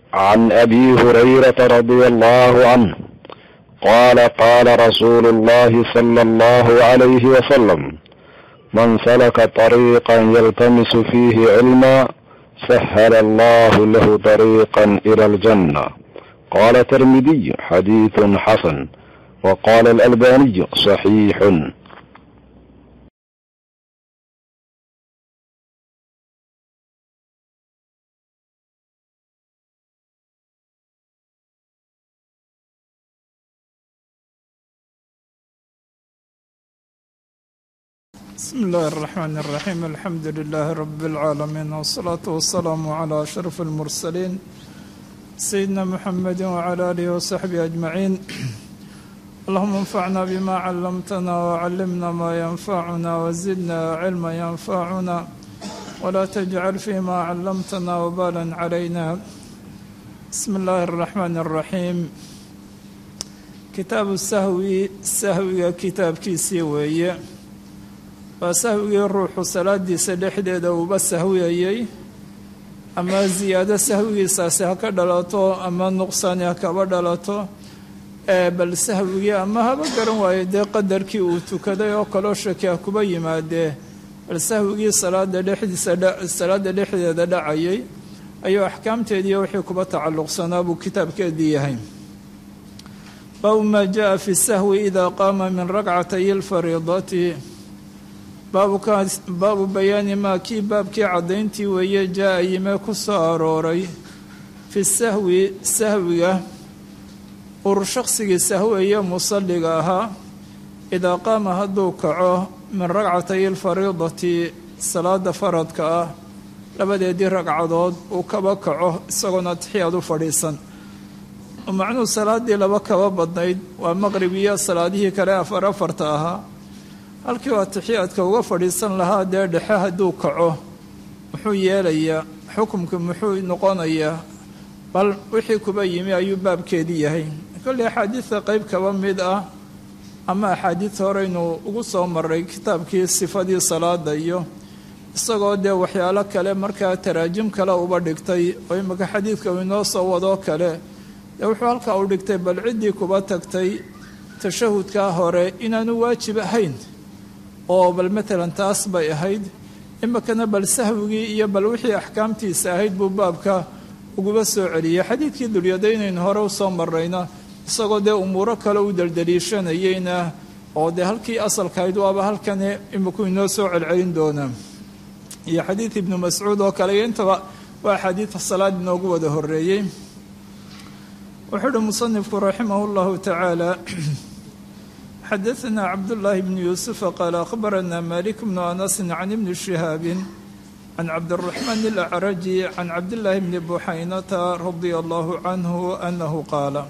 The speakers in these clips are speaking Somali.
عن ابي هريره رضي الله عنه قال قال رسول الله صلى الله عليه وسلم من سلك طريقا يلتمس فيه علما سهل الله له طريقا الى الجنه قال الترمذي حديث حسن وقال الالباني صحيح بسم الله الرحمن الرحيم الحمد لله رب العالمين والصلاة والسلام على أشرف المرسلين سيدنا محمد وعلى آله وصحبه أجمعين اللهم انفعنا بما علمتنا وعلمنا ما ينفعنا وزدنا علما ينفعنا ولا تجعل فيما علمتنا وبالا علينا بسم الله الرحمن الرحيم كتاب السهو سهوي كتاب كيسي ويه waa sahwigii ruuxu salaadiisa dhexdeeda uuba sahwiyayey ama ziyaado sahwigiisaasi ha ka dhalato ama nuqsaani ha kaba dhalato bal sahwigii ama haba garan waayo dee qadarkii uu tukaday oo kaloo shaki ha kuba yimaadee bal sahwigii salaada dhexdiisa salaada dhexdeeda dhacayay ayuu axkaamteediiyo wixii kuba tacalluqsanaa buu kitaabkeedii yahay baabu maa jaa fi sahwi idaa qaama min rakcatay lfariidati baabu bayaani maa kii baabkii caddayntii weeye jaa-a yime ku soo arooray fi sahwi sahwiga ur shaqsigii sahweeye musalliga ahaa idaa qaama hadduu kaco min ragcatay alfariidati salaada faradka ah labadeedii ragcadood uu kaba kaco isagoona atixiyaad u fadhiisan macnuhu salaadii laba kaba badnayd waa maqrib iyo salaadihii kale afar afarta ahaa halkii uu atixiyaadka uga fadhiisan lahaa dee dhexe hadduu kaco muxuu yeelayaa xukumka muxuu noqonayaa bal wixii kuba yimi ayuu baabkeedii yahay kolley axaadiidta qeyb kaba mid ah ama axaadiid horeynu ugu soo maray kitaabkii sifadii salaada iyo isagoo dee waxyaalo kale markaa taraajim kale uba dhigtay oo imika xadiidka uu inoo soo wadoo kale dee wuxuu halkaa u dhigtay bal ciddii kuba tagtay tashahudkaa hore inaanu waajib ahayn oo bal matalan taas bay ahayd imikana bal sahwigii iyo bal wixii axkaamtiisa ahayd buu baabka uguba soo celiyey xadiidkii dulyadaynaynu hore usoo marrayna isagoo dee umuuro kale u deldeliishanayeyna oo dee halkii asalkahayd waaba halkani imiku inoo soo celcelin doonaa iyo xadiid ibnu mascuud oo kale iyo intaba waa axaadiida salaad inoogu wada horeeyey wuxuu uhi musanifku raximah llahu tacaala xadaثna cabdالlahi bn yuusufa qaal akhbarana malik bnu anasi can ibni shihaabi can cabdالraxmaan اlacraji can cabdillaahi bni buxaynata radia allahu canhu anahu qaala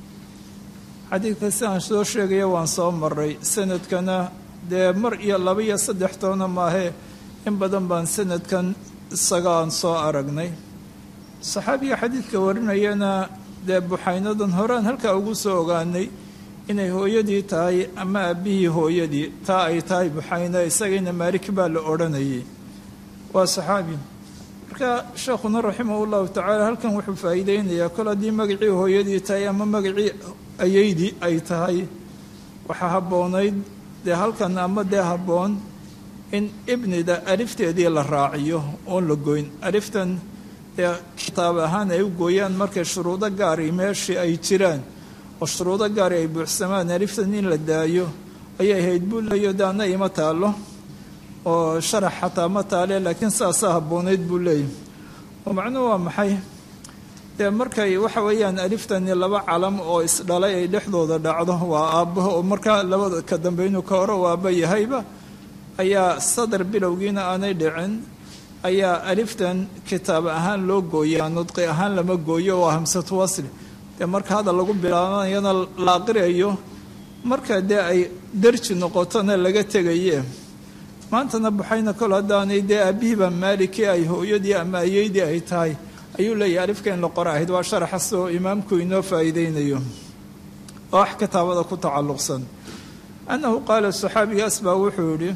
xadiidka si aan soo sheegaya waan soo maray sanadkana dee mar iyo laba iyo saddex toona maahe in badan baan sanadkan isaga aan soo aragnay saxaabiga xadiidka warinayana dee buxaynadan horean halkaa ugu soo ogaanay inay hooyadii tahay ama aabbihii hooyadii taa ay tahay buxayna isagayna maalik baa la odhanayay waa saxaabi marka sheekhuna raximah llahu tacaala halkan wuxuu faa'iideynayaa kol haddii magacii hooyadii tahay ama magacii ayeydii ay tahay waxaa habboonayd dee halkan ama dee habboon in ibnida alifteedii la raaciyo oon la goyn aliftan dee kitaab ahaan ay u gooyaan markay shuruudo gaari meeshii ay jiraan oo shuruudo gaari ay buuxsamaan aliftan in la daayo ayay ahayd buu leeyo daana ima taallo oo sharax xataa ma taale laakiin saasaa habboonayd buu leeyahy oo macnuhu waa maxay dee markay waxa weeyaan aliftani laba calam oo isdhalay ay dhexdooda dhacdo waa aabbaho oo markaa labada ka dambaynu ka hore u aabba yahayba ayaa sadar bilowgiina aanay dhicin ayaa aliftan kitaab ahaan loo gooyaa nudqi ahaan lama gooyo oo hamsatu wasli dee marka hadda lagu bilaabanayana la aqriayo marka dee ay darji noqotona laga tegaye maantana buxayna kol haddaanay dee aabihiiba maalikii ay hooyadii ama ayeydii ay tahay ayuu leeyahay alifka in la qora ahayd waa sharaxas oo imaamku inoo faa'iideynayo oo wax kitaabada ku tacalluqsan annahu qaala saxaabigaas baa wuxuu yidhi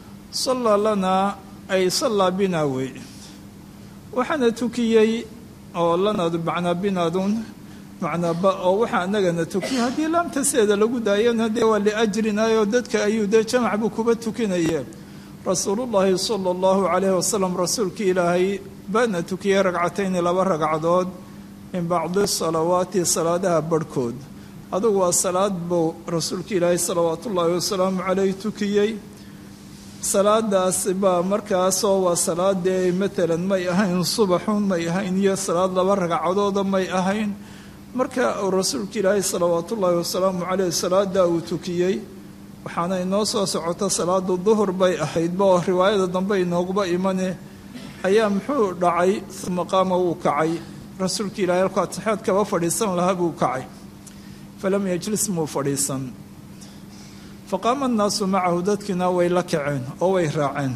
sallaa lanaa ay sallaa binaa wey waxaana tukiyey oo lanaadu macnaa binaadun macnaa ba oo waxaa anagana tukiya haddii laamtaseeda lagu daayana dee waa liajrinayoo dadka ayuu dee jamac buu kuba tukinaye rasuulullaahi sala allahu calayhi wasalam rasuulkii ilaahay baana tukiyey ragcatayni laba ragcadood min bacdi salawaati salaadaha barhkood adugu waa salaad buu rasuulka ilaahay salawaatu ullaahi wasalaamu caleyh tukiyey salaadaas baa markaasoo waa salaadee matalan may ahayn subaxun may ahayn iyo salaad laba ragcadooda may ahayn marka uu rasuulka ilaahay salawaatu ullaahi wasalaamu caleyh salaadaa uu tukiyey waxaana inoo soo socota salaadu duhur bay ahaydba oo riwaayada dambe inooguba imane ayaa muxuu dhacay uma qaama wuu kacay rasuulka ilahay halkuu atixaad kaba fadhiisan lahaa buu kacay falam yajlis muu fadhiisan faqaama annaasu macahu dadkiina way la kaceen oo way raaceen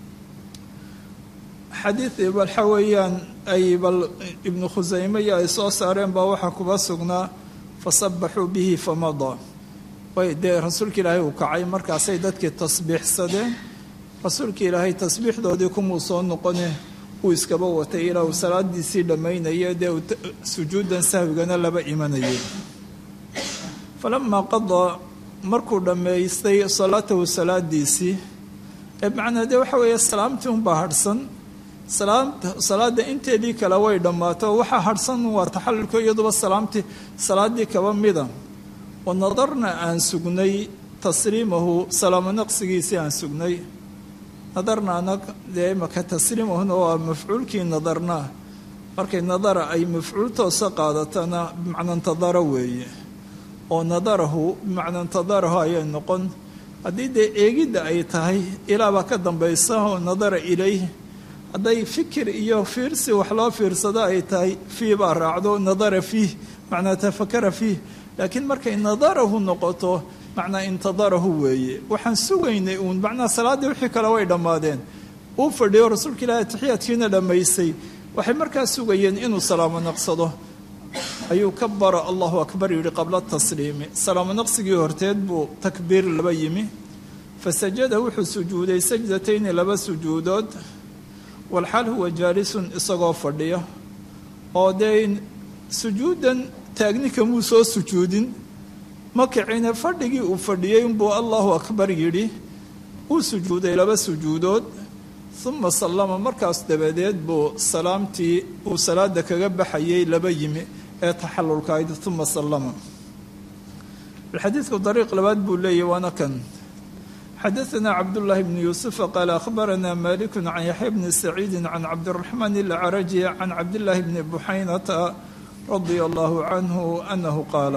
xadiid waxa weeyaan ay bal ibnu khusayme iyo ay soo saareen baa waxaa kuba sugnaa fasabaxuu bihi famada way dee rasuulka ilaahay uu kacay markaasay dadkii tasbiixsadeen rasuulka ilaahay tasbiixdoodii kumuu soo noqone uu iskaba watay ilaa uu salaadiisii dhammaynaya dee sujuudan sahwigana laba imanayay falamaa qadaa markuu dhammaystay salaatahu salaadiisii ee macnaa dee waxa weeye salaamtii unbaa hadhsan salaada inteedii kale way dhammaato waxaa hadhsan waa taxalulka iyaduba salaamtii salaadii kaba mida wa nadarna aan sugnay tasliimahu salaamo naqsigiisii aan sugnay nadarna anag dee imaka tasliimahuna waa mafcuulkii nadarna markay nadara ay mafcuul toosa qaadatana bimacna intadara weeye oo nadarahu bimacna intadarahu ayay noqon haddii dee eegidda ay tahay ilaabaa ka dambaysa oo nadara ilayh hadday fikir iyo fiirsi wax loo fiirsado ay tahay fii baa raacdo nadara fiih macnaa tafakara fiih laakiin markay nadarahu noqoto macnaa intadarahu weeye waxaan sugaynay uun macnaa salaaddii wixii kale way dhammaadeen uu fadhiyo rasuulka ilaahi atixiyaadkiina dhammaysay waxay markaa sugayeen inuu salaamo naqsado ayuu ka bara allahu akbar yidhi qabla tasliimi salaamo naqsigii horteed buu takbiir laba yimi fasajada wuxuu sujuuday sajdatayni laba sujuudood walxaal huwa jaalisun isagoo fadhiya oo dee sujuudan taagni kamuu soo sujuudin ma kicine fadhigii uu fadhiyey unbuu allahu akbar yidhi uu sujuuday laba sujuudood uma sallama markaas dabadeed buu salaamtii uu salaada kaga baxayay laba yimi ee taxalulkahayd uma sallama xadiidku dariiq labaad buu leeyahy waana kan xadaثna cabdالlahi bn yuusufa qaal akhbarana maliku can yaxya bni saciidi can cabdiraxmaan ilcaraji can cabdillaahi bni buxaynata radia allahu canhu anahu qaala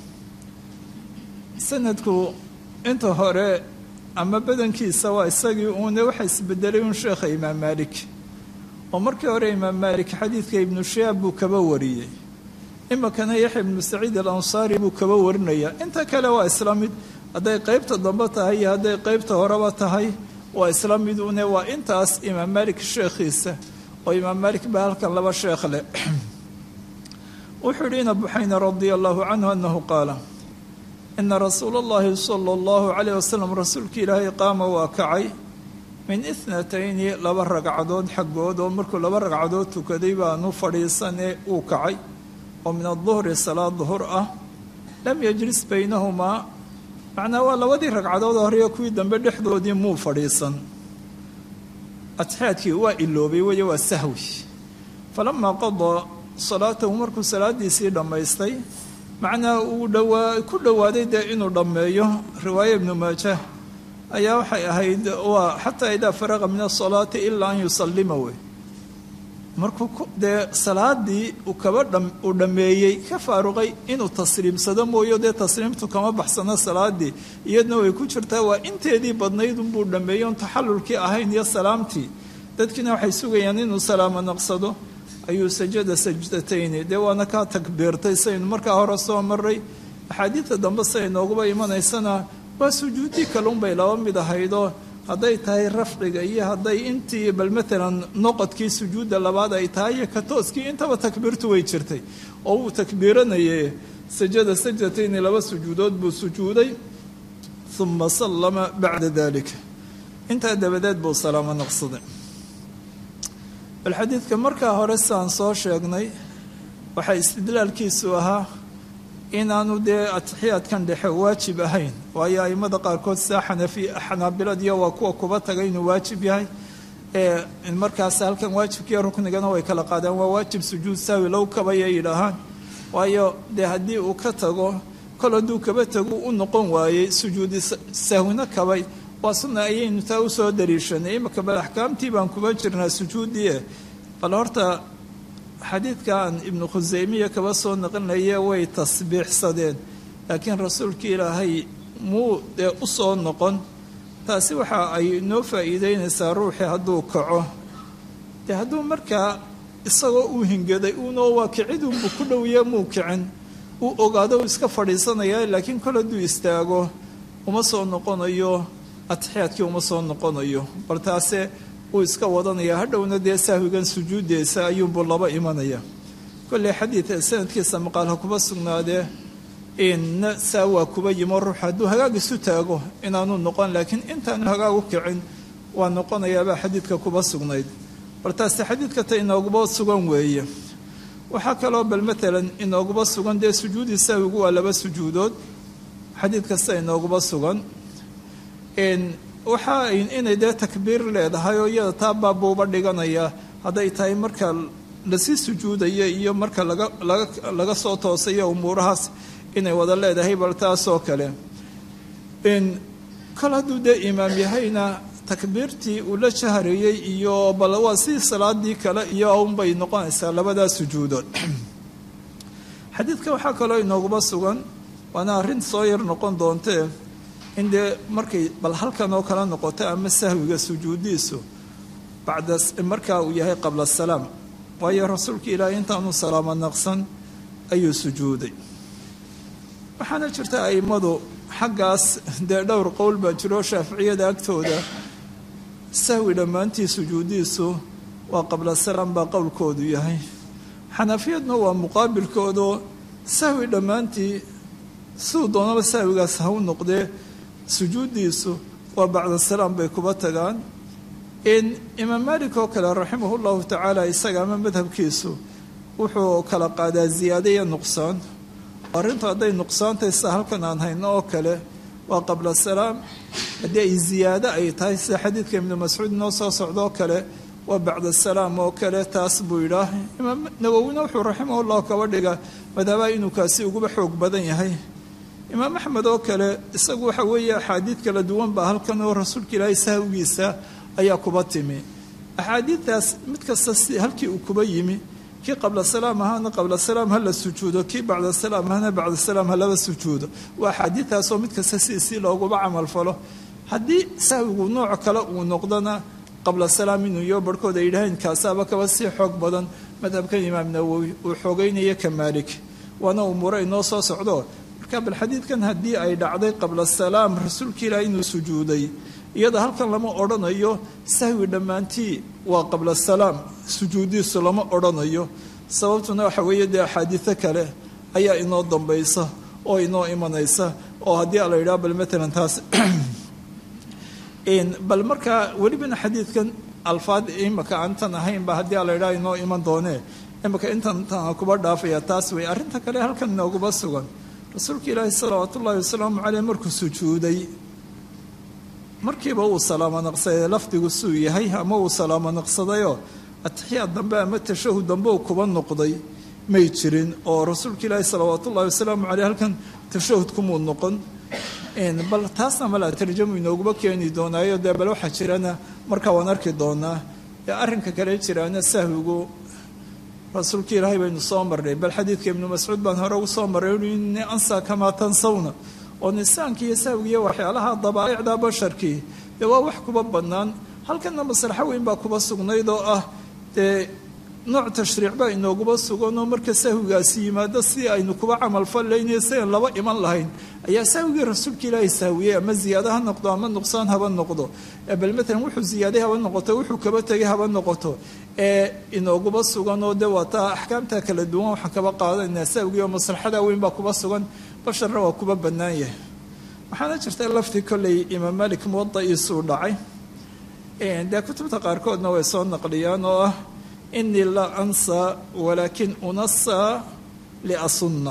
sanadku inta hore ama badankiisa waa isagii uune waxa isbedelay un sheekha imaam maalik oo markii hore imaam maalik xadiidka ibnu shihaab buu kaba wariyey iminkana yaxya ibnu saciid alansaari buu kaba warinaya inta kale waa isla mid hadday qeybta dambe tahay iyo hadday qeybta horeba tahay waa isla mid une waa intaas imaam maalik sheekhiisa oo imaam maalik baa halkan laba sheekh leh wuxuu yihi ina buxayna radia allahu canhu anahu qaala ina rasuula اllahi sala اllahu calayh wasalam rasuulka ilaahay qaama waa kacay min ithnatayni laba ragcadood xaggood oo markuu laba ragcadood tukaday baanu fadhiisanee uu kacay oo min aduhri salaad duhur ah lam yajlis baynahumaa macnaa waa labadii ragcadood horeyo kuwii dambe dhexdoodii muu fadhiisan atixaadkii waa iloobay weye waa sahwi falamaa qadaa salaatahu markuu salaadiisii dhammaystay macnaa uu dhawaa ku dhowaaday dee inuu dhammeeyo riwaaya ibnu maaja ayaa waxay ahayd waa xataa idaa faraqa min asalaati ilaa an yusallima wey markuu dee salaadii uu kaba dha uu dhammeeyey ka faaruqay inuu tasliimsado mooyo dee tasliimtu kama baxsano salaadii iyadna way ku jirtaa waa inteedii badnayd unbuu dhammeeyey on taxallulkii ahayn iyo salaamtii dadkiina waxay sugayaan inuu salaamo naqsado ayuu sajada sajdatayni dee waana kaa takbiirtay saynu markaa hore soo maray axaadiidta dambe siay nooguba imanaysana waa sujuudii kalunbay laba mid ahaydoo hadday tahay rafciga iyo hadday intii bal maalan noqodkii sujuudda labaad ay tahay iyo ka tooskii intaba takbiirtu way jirtay oo wuu takbiiranayay sajada sajdatayni laba sujuudood buu sujuuday uma sallama bacda dalika intaa dabadeed buu salaamo naqsaday bal xadiidka markaa hore sidaan soo sheegnay waxaa istidlaalkiisu ahaa inaanu dee atixiyaadkan dhexe waajib ahayn waayo aimada qaarkood saa xanafi xanaabiladiyo waa kuwa kuba tagay inuu waajib yahay ee markaas halkan waajibkiiyo ruknigana way kala qaadaan waa waajib sujuud saawi low kabaya yidhaahaan waayo dee haddii uu ka tago kol hadduu kaba tagu u noqon waayey sujuudi sahwina kabay waa sunna ayaynu taa usoo dariishanay imaka bal axkaamtii baan kuba jirnaa sujuuddii bal horta xadiidkan ibnu khuseymiya kaba soo naqlinaya way tasbiixsadeen laakiin rasuulka ilaahay muu dee u soo noqon taasi waxa ay noo faa'iideynaysaa ruuxii hadduu kaco dee hadduu markaa isagoo uu hingaday uunoo waa kicidunbu ku dhowiya muu kicin uu ogaado uu iska fadhiisanaya laakiin kol hadduu istaago uma soo noqonayo atixiyaadkii uma soo noqonayo bal taase uu iska wadanaya hadhowna dee sahwigan sujuuddeesa ayuunbuu laba imanaya kolley xadiida sanadkiisa maqaalha kuba sugnaadee inna saa waa kuba yimo ruux hadduu hagaag isu taago inaanu noqon laakiin intaanu hagaag u kicin waa noqonayaabaa xadiidka kuba sugnayd bal taasi xadiidka ta inooguba sugan weeye waxaa kaloo bal maalan inooguba sugan dee sujuudi sahwigu waa laba sujuudood xadiid kasta inooguba sugan waxa inay dee takbiir leedahay oo iyada taa baabuuba dhiganaya hadday tahay marka lasii sujuudaya iyo marka laga laga laga soo toosayo umuurahaas inay wada leedahay bal taasoo kale kol hadduu dee imaam yahayna takbiirtii uu la jaharayey iyo bal waa sidii salaadii kale iyo unbay noqonaysaa labadaa sujuudood xadiidka waxaa kaloo inooguba sugan waana arrin soo yar noqon doontee in dee markay bal halkan oo kale noqoto ama sahwiga sujuudiisu bacda markaa uu yahay qabla salaam waayo rasuulka ilaahay intaanu salaamo naqsan ayuu sujuuday waxaana jirta a'immadu xaggaas dee dhowr qowl baa jiro shaaficiyada agtooda sahwi dhammaantii sujuudiisu waa qabla salaam baa qowlkoodu yahay xanafiyadna waa muqaabilkoodoo sahwi dhammaantii siduu doonaba sahwigaas ha u noqdee sujuuddiisu waa bacda salaam bay kuba tagaan in imaam maalik oo kale raximahu llahu tacaala isaga ama madhabkiisu wuxuu kala qaadaa ziyaado iyo nuqsaan arrintu hadday nuqsaantay sida halkan aan hayno oo kale waa qabla salaam haddii ay ziyaado ay tahay sida xadiidka ibnu mascuud inoo soo socdoo kale waa bacda salaam oo kale taas buu yidhaah imaam nawowina wuxuu raximahullahu kaba dhiga madhabaha inuu kaasi uguba xoog badan yahay imaam axmed oo kale isagu waxa weeye axaadiid kala duwan baa halkan oo rasuulka ilaahay sahwigiisa ayaa kuba timi axaadiidtaas mid kasta si halkii uu kuba yimi kii qabla salaam ahaana qabla salaam ha la sujuudo kii bacda salaam ahana bacda salaam ha laba sujuudo waa axaadiidtaasoo mid kasta si si looguba camal falo haddii sahwigu nooc kale uu noqdona qabla salaam inuu iyo barhkood ay yidhaaheen kaasaaba kaba sii xoog badan madhabkan imaam nawowi uu xoogeynaya ka maalik waana umuuro inoo soo socdo marka bal xadiidkan haddii ay dhacday qabla salaam rasuulka ilaah inuu sujuuday iyada halkan lama odhanayo sahwi dhammaantii waa qabla salaam sujuudiisu lama odhanayo sababtuna waxa weeye dee axaadiido kale ayaa inoo dambaysa oo inoo imanaysa oo haddii la yidhaha bal matalan taas bal markaa welibana xadiidkan alfaad imaka aantan ahaynba haddii la yidhaha inoo iman doonee imaka intan tan kuba dhaafaya taas wey arrinta kale halkan inooguba sugan rasuulka ilaahi salawaat ullahi wasalaamu caleyh markuu sujuuday markiiba uu salaamo naqsaday lafdigu suu yahay ama uu salaamo naqsadayoo atixiyaad dambe ama tashahud dambe uu kuba noqday may jirin oo rasuulka ilaahi salawaat ullahi wasalaamu caleyh halkan tashahud kumuu noqon bal taasna mala tarjamu inooguba keeni doonaayo dee bal waxaa jirana markaa waan arki doonaa arrinka kale jiraana sahwigu rasuulka ilaahay baynu soo marnay bal xadiidka ibnu mascuud baan hore ugu soo marray ui ini ansa kamaa tansawna oo nisaanki iyo sahwigiiyo waxyaalaha dabaa'icda basharkii dee waa wax kuba bannaan halkanna maslaxo weyn baa kuba sugnayd oo ah dee nooc tashriic baa inooguba suganoo marka sahwigaasi yimaado si aynu kuba camal fallaynayo si aan laba iman lahayn ayaa sahwigii rasuulka ilaahay sahwiyey ama ziyaado ha noqdo ama nuqsaan haba noqdo bal matalan wuxuu ziyaaday haba noqoto wuxuu kaba tegay haba noqoto ee inooguba sugan oo de waa taa axkaamta kala duwan waxaan kaba qaadanaynaa sahwigii oo maslaxada weyn baa kuba sugan basharna waa kuba bannaan yahay waxaana jirta lafti kolley imaam malik muwada'iisuu dhacay dee kutubta qaarkoodna way soo naqliyaan oo ah inii laa ansaa walaakin unasaa liasunna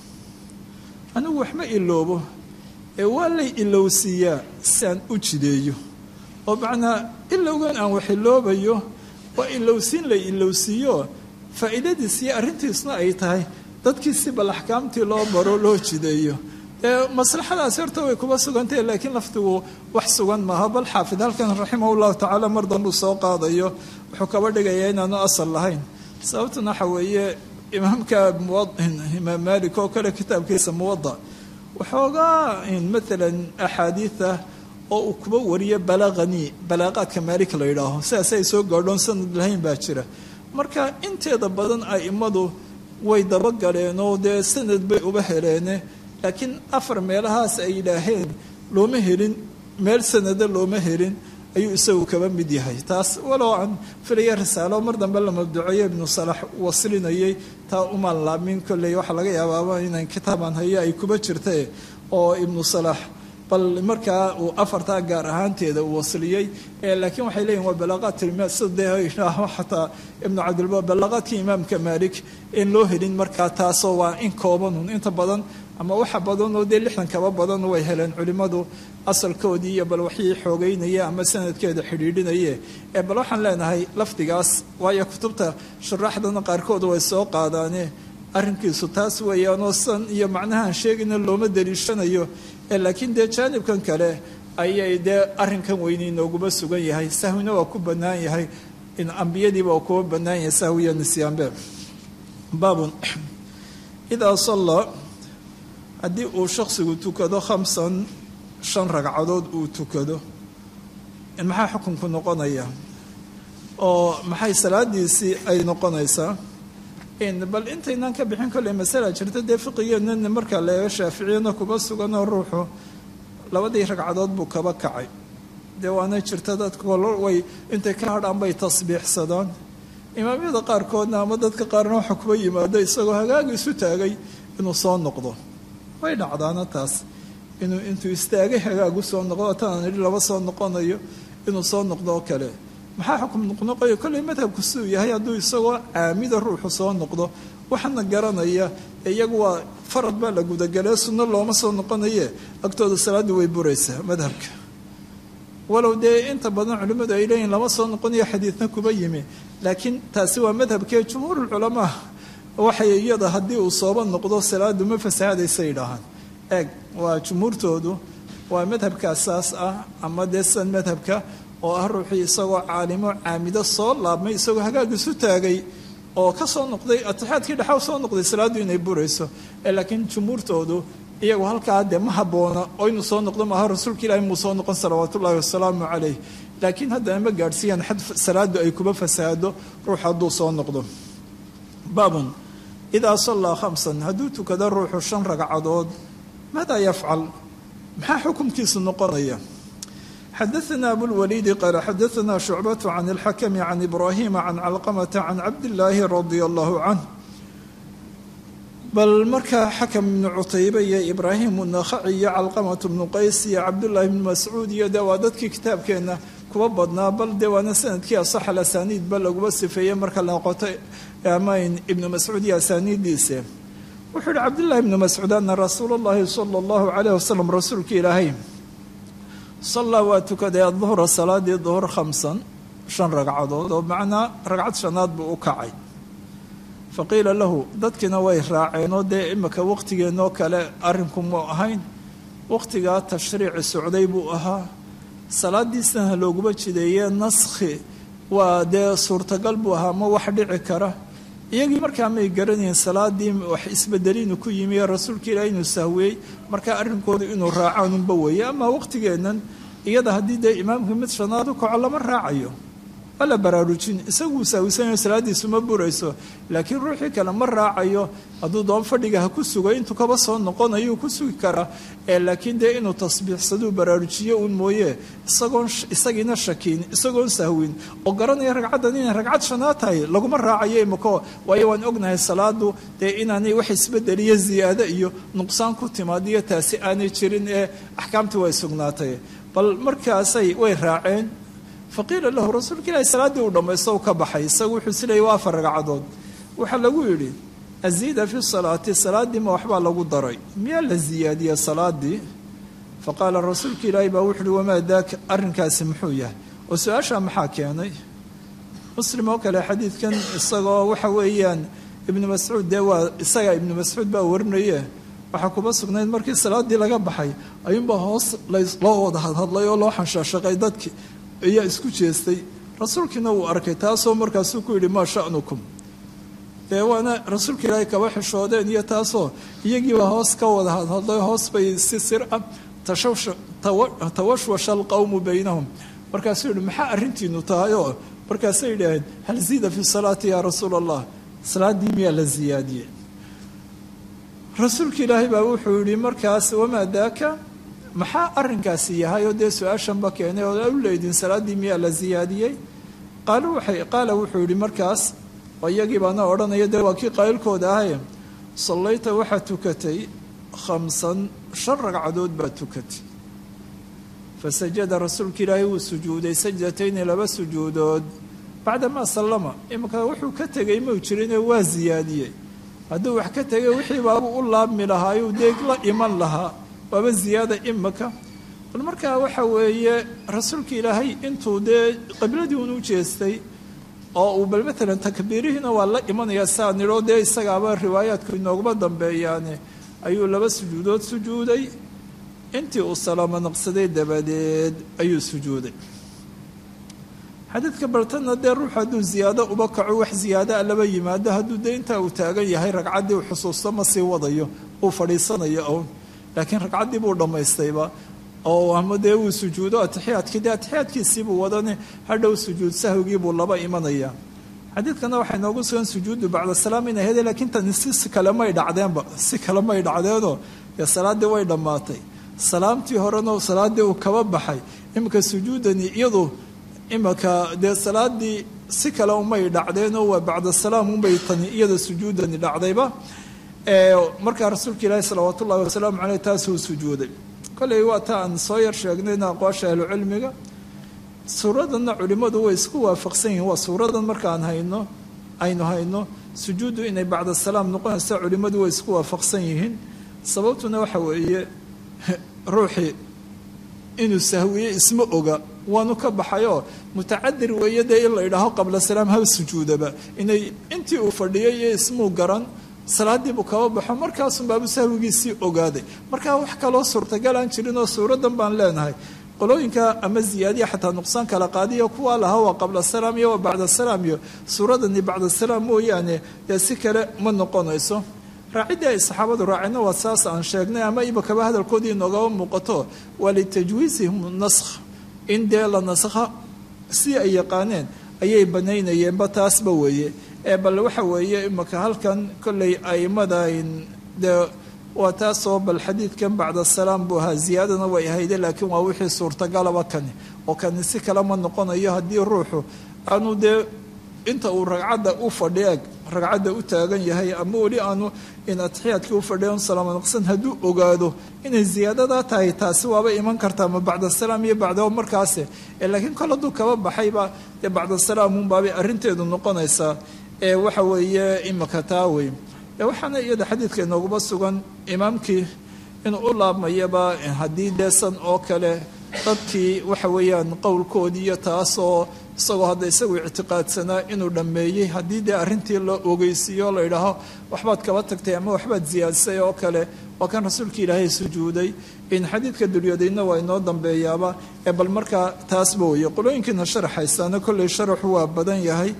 anigu wax ma iloobo ee waa lay ilowsiiyaa si aan u jideeyo oo macnaa ilowgan aan wax iloobayo waa ilowsiin lay ilowsiiyo faa'iidadiisiyo arrintiisna ay tahay dadkii si bal axkaamtii loo baro loo jideeyo ee maslaxadaasi horta way kuba sugantahe laakiin laftigu wax sugan maaha bal xaafid halkan raximah llahu tacaala mar danbuu soo qaadayo wuxuu kaba dhigayaa inaanu asal lahayn sababtuna waxa weeye imaamka imaam malik oo kale kitaabkiisa muwada waxoogaa maalan axaadiida oo uu kuba wariyo balaqanii balaaqaadka maalik la yidhaaho sidaas ay soo gaadhoon sanad lahayn baa jira marka inteeda badan a'immadu way dabagaleen oo dee sanad bay uba heleene laakiin afar meelahaas ay yidhaaheen looma helin meel sanada looma helin ayuu isagu kaba mid yahay taas walow aan filaya risaalo mar dambe la mabduceeyo ibnu salax waslinayay taa umaan laamin kolley waxaa laga yaabaaba inaan kitaaban hayo ay kuba jirta oo ibnu salax bal markaa uu afartaa gaar ahaanteeda uu wasliyey laakiin waxay leeyihin waa balaaqaat side xataa ibnu cabdilba balaaqaadkii imaamka malik in loo helin markaa taasoo waa in koobanun inta badan ama waxa badan oo dee lixdan kaba badan way heleen culimmadu asalkoodii iyo bal waxii xoogeynaya ama sanadkeeda xidhiidhinaye ee bal waxaan leenahay lafdigaas waayo kutubta shuraaxdana qaarkood way soo qaadaane arrinkiisu taas weeyaanoo san iyo macnahaan sheegayna looma daliishanayo laakiin dee jaanibkan kale ayay dee arrinkan weyni nooguma sugan yahay sahwina waa ku bannaan yahay in ambiyadiiba waa kuwa bannaan yahay sahwiya nisyaanbe baabun idaa salla haddii uu shaksigu tukado khamsan shan ragcadood uu tukado maxaa xukunku noqonaya oo maxay salaadiisii ay noqonaysaa bal intaynaan ka bixin kolley masala jirta dee fiqigeenana markaa la eego shaaficiyana kuba suganoo ruuxu labadii ragcadood buu kaba kacay dee waana jirta dadka way intay ka hadhaan bay tasbiixsadaan imaamyada qaarkoodna ama dadka qaarna waxa kuba yimaado isagoo hagaagi isu taagay inuu soo noqdo way dhacdaana taas inuu intuu istaagay hagaagu soo noqdo tanaan idhi laba soo noqonayo inuu soo noqdo oo kale maxaa xukum noqnoqoyo kolley madhabku siduu yahay hadduu isagoo caamida ruuxu soo noqdo waxaana garanaya iyagu waa farad baa la gudagelee sunno looma soo noqonaye agtooda salaaddii way buraysaa madhabka walow dee inta badan culimmadu ay leeyihin lama soo noqonayo xadiidna kuba yimi laakiin taasi waa madhabkee jumhuurulculamaa waxay iyada haddii uu sooba noqdo salaadu ma fasahaadaysa yidhaahaan eeg waa jumhuurtoodu waa madhabkaasaas ah ama dee san madhabka oo ah ruuxii isagoo caalimo caamido soo laabmay isagoo hagaag isu taagay oo ka soo noqday atixaadkii dhexaw soo noqday salaaddu inay burayso laakiin jumhuurtoodu iyagu halkaa dee ma habboona oo inuu soo noqdo maaha rasuulka ilaahi muu soo noqon salawaat ullaahi wasalaamu calayh laakiin haddana ma gaadhsiiyaan xad salaadu ay kuba fasaado ruux hadduu soo noqdo baabun idaa sallaa khamsan hadduu tukado ruuxu shan ragcadood maadaa yafcal maxaa xukumkiisu noqonaya xadaثna abulwaliidi qaala xadaثna shucbaة can اlxakmi can ibrahima can calqamata can cabdillaahi radia allahu canh bal markaa xakam ibnu cutaybe iyo ibraahim unakhaci iyo calqamat bnu qays iyo cabdullaahi bnu mascuud iyo dee waa dadkii kitaabkeenna kuba badnaa bal dee waana sanadkii asax alasaniid ba laguma sifeeyey marka la noqoto amayn ibnu mascuud iyo asaaniiddiise wuxuu yihi cabdullaahi ibnu mascuud ana rasuula اllahi salى اllahu calayh wasalam rasuulka ilaahay sallaa waa tukaday aduhra salaadii duhur khamsan shan ragcadood oo macnaa ragcad shanaad buu u kacay fa qiila lahu dadkiina way raaceenoo dee imika waqtigeenoo kale arrinku mu ahayn waqtigaa tashriici socday buu ahaa salaadiisana looguma jideeye naskhi waa dee suurtagal buu ahaa ma wax dhici kara iyagii markaa may garanayn salaadii wax isbedeliinu ku yimi ee rasuulka ilaah inuu sahweeyey markaa arrinkoodu inuu raacaanunba weeye ama waqtigeennan iyada haddii dee imaamka mid shanaad u kaco lama raacayo waa la baraarujin isaguu sahwisanayo salaadiisu ma burayso laakiin ruuxii kale ma raacayo hadduu doon fadhiga ha ku sugo intuu kaba soo noqonayuu ku sugi karaa ee laakiin dee inuu tasbiixsaduu baraarujiyo uun mooye isagoon isagiina shakiin isagoon sahwin oo garanaya ragcaddan inay ragcad shanaad tahay laguma raacayo imiko waayo waan ognahay salaadu dee inaanay wax isbedeliyo ziyaado iyo nuqsaan ku timaadiyo taasi aanay jirin ee axkaamtii way sugnaatay bal markaasay way raaceen faqiila lahu rasuulka ilaahi salaaddii uu dhammaysto u ka baxay isagu wuxuu isleeyay waa afar ragcadood waxaa lagu yidhi aziida fi salaati salaaddii ma waxbaa lagu daray miyaa la ziyaadiyey salaadii faqaala rasuulka ilaahi baa wuxu uhi wamaa daaka arrinkaasi muxuu yahay oo su-aashaa maxaa keenay muslim oo kale xadiidkan isagoo waxa weeyaan ibnu mascuud dee waa isaga ibnu mascuud baa warinaye waxaa kuma sugnayd markii salaadii laga baxay ayuunbaa hoos loo wada hadhadlay oo loo xanshaashaqay dadkii ayaa isku jeestay rasuulkiina wuu arkay taasoo markaasuu ku yidhi maa sha'nukum dee waana rasuulka ilaahay kaba xishoodeen iyo taasoo iyagiiba hoos ka wada hadhadlay hoos bay si sir ah tawashwasha alqowmu baynahum markaasuu yihi maxaa arrintiinu tahay oo markaasay yidhaaheen hal ziida fi salaati yaa rasuula allah salaaddii miyaa la ziyaadiyey rasuulka ilaahay baa wuxuu yihi markaas wamaa daaka maxaa arrinkaasi yahay oo dee su-aashanba keenay oo u leydin salaaddii miyaa la ziyaadiyey qaal waxay qaala wuxuu yihi markaas oo iyagii baana odhanaya dee waa kii qaylkooda ahaye sallayta waxaa tukatay khamsan shan ragcadood baa tukatay fasajada rasuulka ilaahay wuu sujuuday sajdatayni laba sujuudood bacdamaa sallama iminka wuxuu ka tegay mau jirinee waa ziyaadiyey hadduu wax ka tegay wixii baabuu u laabmi lahaayuu dee la iman lahaa waaba ziyaada imika bal markaa waxa weeye rasuulka ilaahay intuu dee qibladii un u jeestay oo uu bal matalan takbiirihiina waa la imanayaa saa nidhoo dee isagaaba riwaayaadku inooguma dambeeyaane ayuu laba sujuudood sujuuday intii uu salaamo naqsaday dabadeed ayuu sujuuday xadiidka bartana dee ruux hadduu ziyaado uba kaco wax ziyaadaa laba yimaado hadduu dee intaa uu taagan yahay ragcaddii uu xusuusto ma sii wadayo uu fadhiisanayo own laakiin ragcaddii buu dhammaystayba oo ama dee uu sujuudo atixiyaadkii dee atixiyaadkiisiibuu wadane hadhow sujuud sahwigii buu laba imanayaa xadiidkana waxay noogu sugan sujuudu bacda salaam inay hede laakiin tani si kalemay dhacdeenba si kale may dhacdeenoo dee salaaddii way dhammaatay salaamtii horena salaaddii uu kaba baxay iminka sujuudani iyadu iminka dee salaadii si kale umay dhacdeenoo waa bacda salaam unbay tani iyada sujuudani dhacdayba markaa rasuulka ilaahi salawaat ullahi wasalaamu caleyh taasuu sujuuday kolley waa ta aan soo yar sheegnayna aqwaasha ahlucilmiga suuradanna culimmadu way isku waafaqsan yihiin waa suuradan markaan hayno aynu hayno sujuuddu inay bacda salaam noqonaysa culimmadu way isku waafaqsan yihiin sababtuna waxa weeye ruuxii inuu sahwiye isma oga waanu ka baxayoo mutacadir weeye dee in la idhaaho qabla salaam hal sujuudaba inay intii uu fadhiyay iyo ismuu garan salaadii buu kaba baxo markaasun baabu sahwigiisii ogaaday markaa wax kaloo suurtagal aan jirin oo suuradan baan leenahay qolooyinka ama ziyaadiya xataa nuqsaan kala qaadiya kuwaa lahaa waa qabla salaam iyo waa bacda salaam iyo suuradani bacda salaam mooyaane dee si kale ma noqonayso raaciddii ay saxaabadu raaceenna waa saas aan sheegnay ama imikaba hadalkoodii noogaba muuqato waa litajwiizihim naskh in dee la naskha si ay yaqaaneen ayay banaynayeenba taasba weeye ee bal waxa weeye imika halkan kolley aimadayn dee waa taasoo bal xadiidkan bacda salaam buu ahaa ziyaadana way ahayde laakiin waa wixii suurtagalaba kani oo kani si kale ma noqonayo haddii ruuxu aanu dee inta uu ragcadda u fadhieg ragcadda u taagan yahay ama weli aanu in atixiyaadkii u fadhiya salaamo naqsan hadduu ogaado inay ziyaadadaa tahay taasi waaba iman kartaa ma bacda salaam iyo bacda markaase laakiin kol hadduu kaba baxayba dee bacda salaam unbaabay arrinteedu noqonaysaa ee waxa weeye imika taa wey waxaana iyada xadiidka inooguma sugan imaamkii inuu u laabmayaba haddii deesan oo kale dadkii waxa weeyaan qowlkoodii iyo taasoo isagoo hadda isagu ictiqaadsanaa inuu dhammeeyey haddii dee arrintii la ogeysiiyo la idhaaho waxbaad kaba tagtay ama waxbaad siyaadisay oo kale waa kan rasuulka ilaahay sujuuday in xadiidka dulyadaydna waa inoo dambeeyaaba ee bal markaa taasba weeye qolooyinkiina sharaxaysaana kolley sharaxu waa badan yahay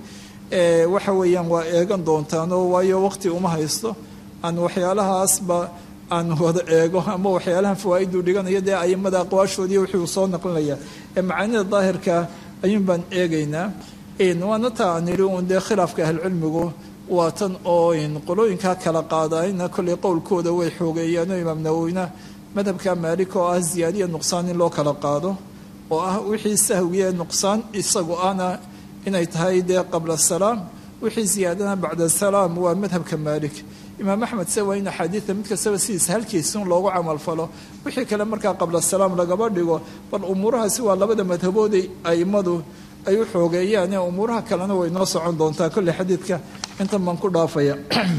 waxa weeyaan waa eegan doontaanoo waayo waqti uma haysto aan waxyaalahaasba aan wada eego ama waxyaalahan fawaa'idu dhiganayo dee aimada aqwaashoodii wixii uu soo naqlinaya ee macaanida daahirka ayuun baan eegaynaa waana taa aan idhi uun dee khilaafka ahlucilmigu waa tan oo qolooyinkaa kala qaadayna kolley qowlkooda way xoogeeyaanoo imaam nawowina madhabka maalik oo ah ziyaadiya nuqsaan in loo kala qaado oo ah wixii sahwiye nuqsaan isagu ana inay tahay dee qabla salaam wixii ziyaadana bacda salaam waa madhabka maalik imaam axmed se waa in axaadiida mid kastaba sidiisa halkiisun loogu camalfalo wixii kale markaa qabla salaam lagaba dhigo bal umuurahaasi waa labada madhabooday aimadu ay u xoogeeyaan ee umuuraha kalena way noo socon doontaa kolley xadiidka intan baan ku dhaafaya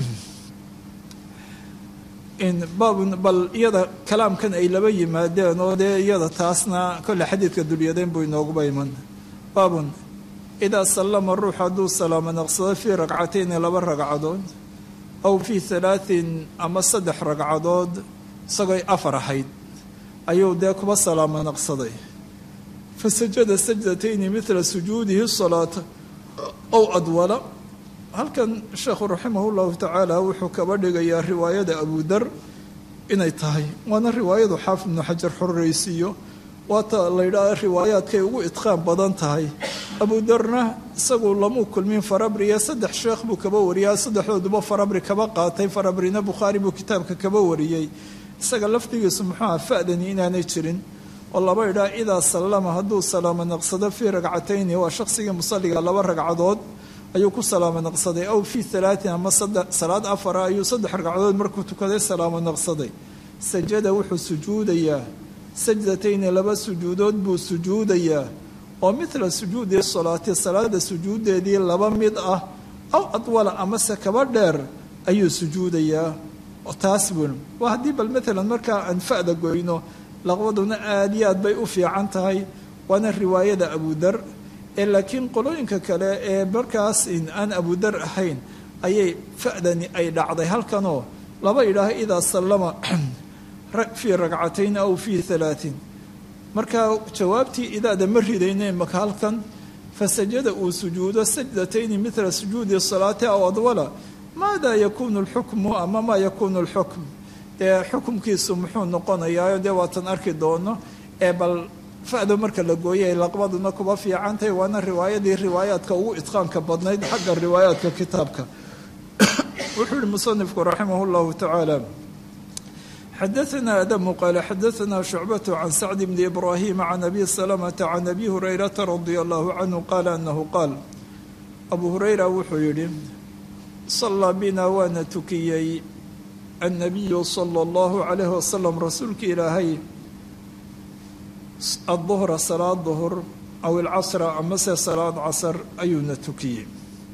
baabun bal iyada kalaamkan ay laba yimaadeen oo dee iyada taasna kolley xadiidka dulyadeen buu inooguba iman baabun idaa sallama ruux hadduu salaamo naqsado fii ragcatayni laba ragcadood aw fii halaatin ama saddex ragcadood isagooy afar ahayd ayuu dee kuba salaamo naqsaday fa sajada sajdatayni midla sujuudihi salaata ow adwala halkan sheekhu raximah llahu tacaala wuxuu kaba dhigayaa riwaayada abudar inay tahay waana riwaayadu xaafid ibnu xajar xorreysiiyo waata la yidhaah riwaayaadkay ugu idqaan badan tahay abudarna isagu lamuu kulmin farabriya saddex sheekh buu kaba wariyaa saddexdooduba farabri kaba qaatay farabrina bukhaari buu kitaabka kaba wariyey isaga lafdigiisu muxuu aha fa'dani inaanay jirin oo laba idhaa idaa sallama hadduu salaamo naqsado fii ragcatayni waa shaqsigii musalliga laba ragcadood ayuu ku salaamo naqsaday aw fii halaatin ama salaad afara ayuu saddex ragcadood markuu tukaday salaamo naqsaday sajada wuxuu sujuudayaa sajdatayni laba sujuudood buu sujuudayaa oo midla sujuudi salaati salaada sujuudeedii laba mid ah aw adwala amase kaba dheer ayuu sujuudayaa taas bun waa haddii bal maalan markaa aan fa'da goyno laqbaduna aada iyo aad bay u fiican tahay waana riwaayada abudar ee laakiin qolooyinka kale ee markaas aan abudar ahayn ayay fa'dani ay dhacday halkanoo laba idhaaho idaa sallama fii ragcatayn aw fii halaatin markaa jawaabtii idaada ma ridayne maka halkan fasajada uu sujuudo sajdatayni midla sujuudi salaati aw adwala maada yakuunu lxukmu ama maa yakuunu lxukm dee xukumkiisu muxuu noqonayaa dee waatan arki doono ee bal fa'do marka la gooyay laqbaduna kuba fiicantahay waana riwaayadii riwaayaadka ugu idqaanka badnayd xagga riwaayaadka kitaabka wuxuu yihi musanifku raximah llahu tacaala xadaثna adamu qaala xadaثna shucbaة can sacd bni ibrahima can abi salamata can abi hurayrata radi allahu canhu qaala anahu qaal abu hurayra wuxuu yihi salaa bina waana tukiyey annabiyu sala allahu calayhi wasalam rasuulka ilaahay adduhra salaad duhur aw ilcasra amase salaad casar ayuuna tukiyey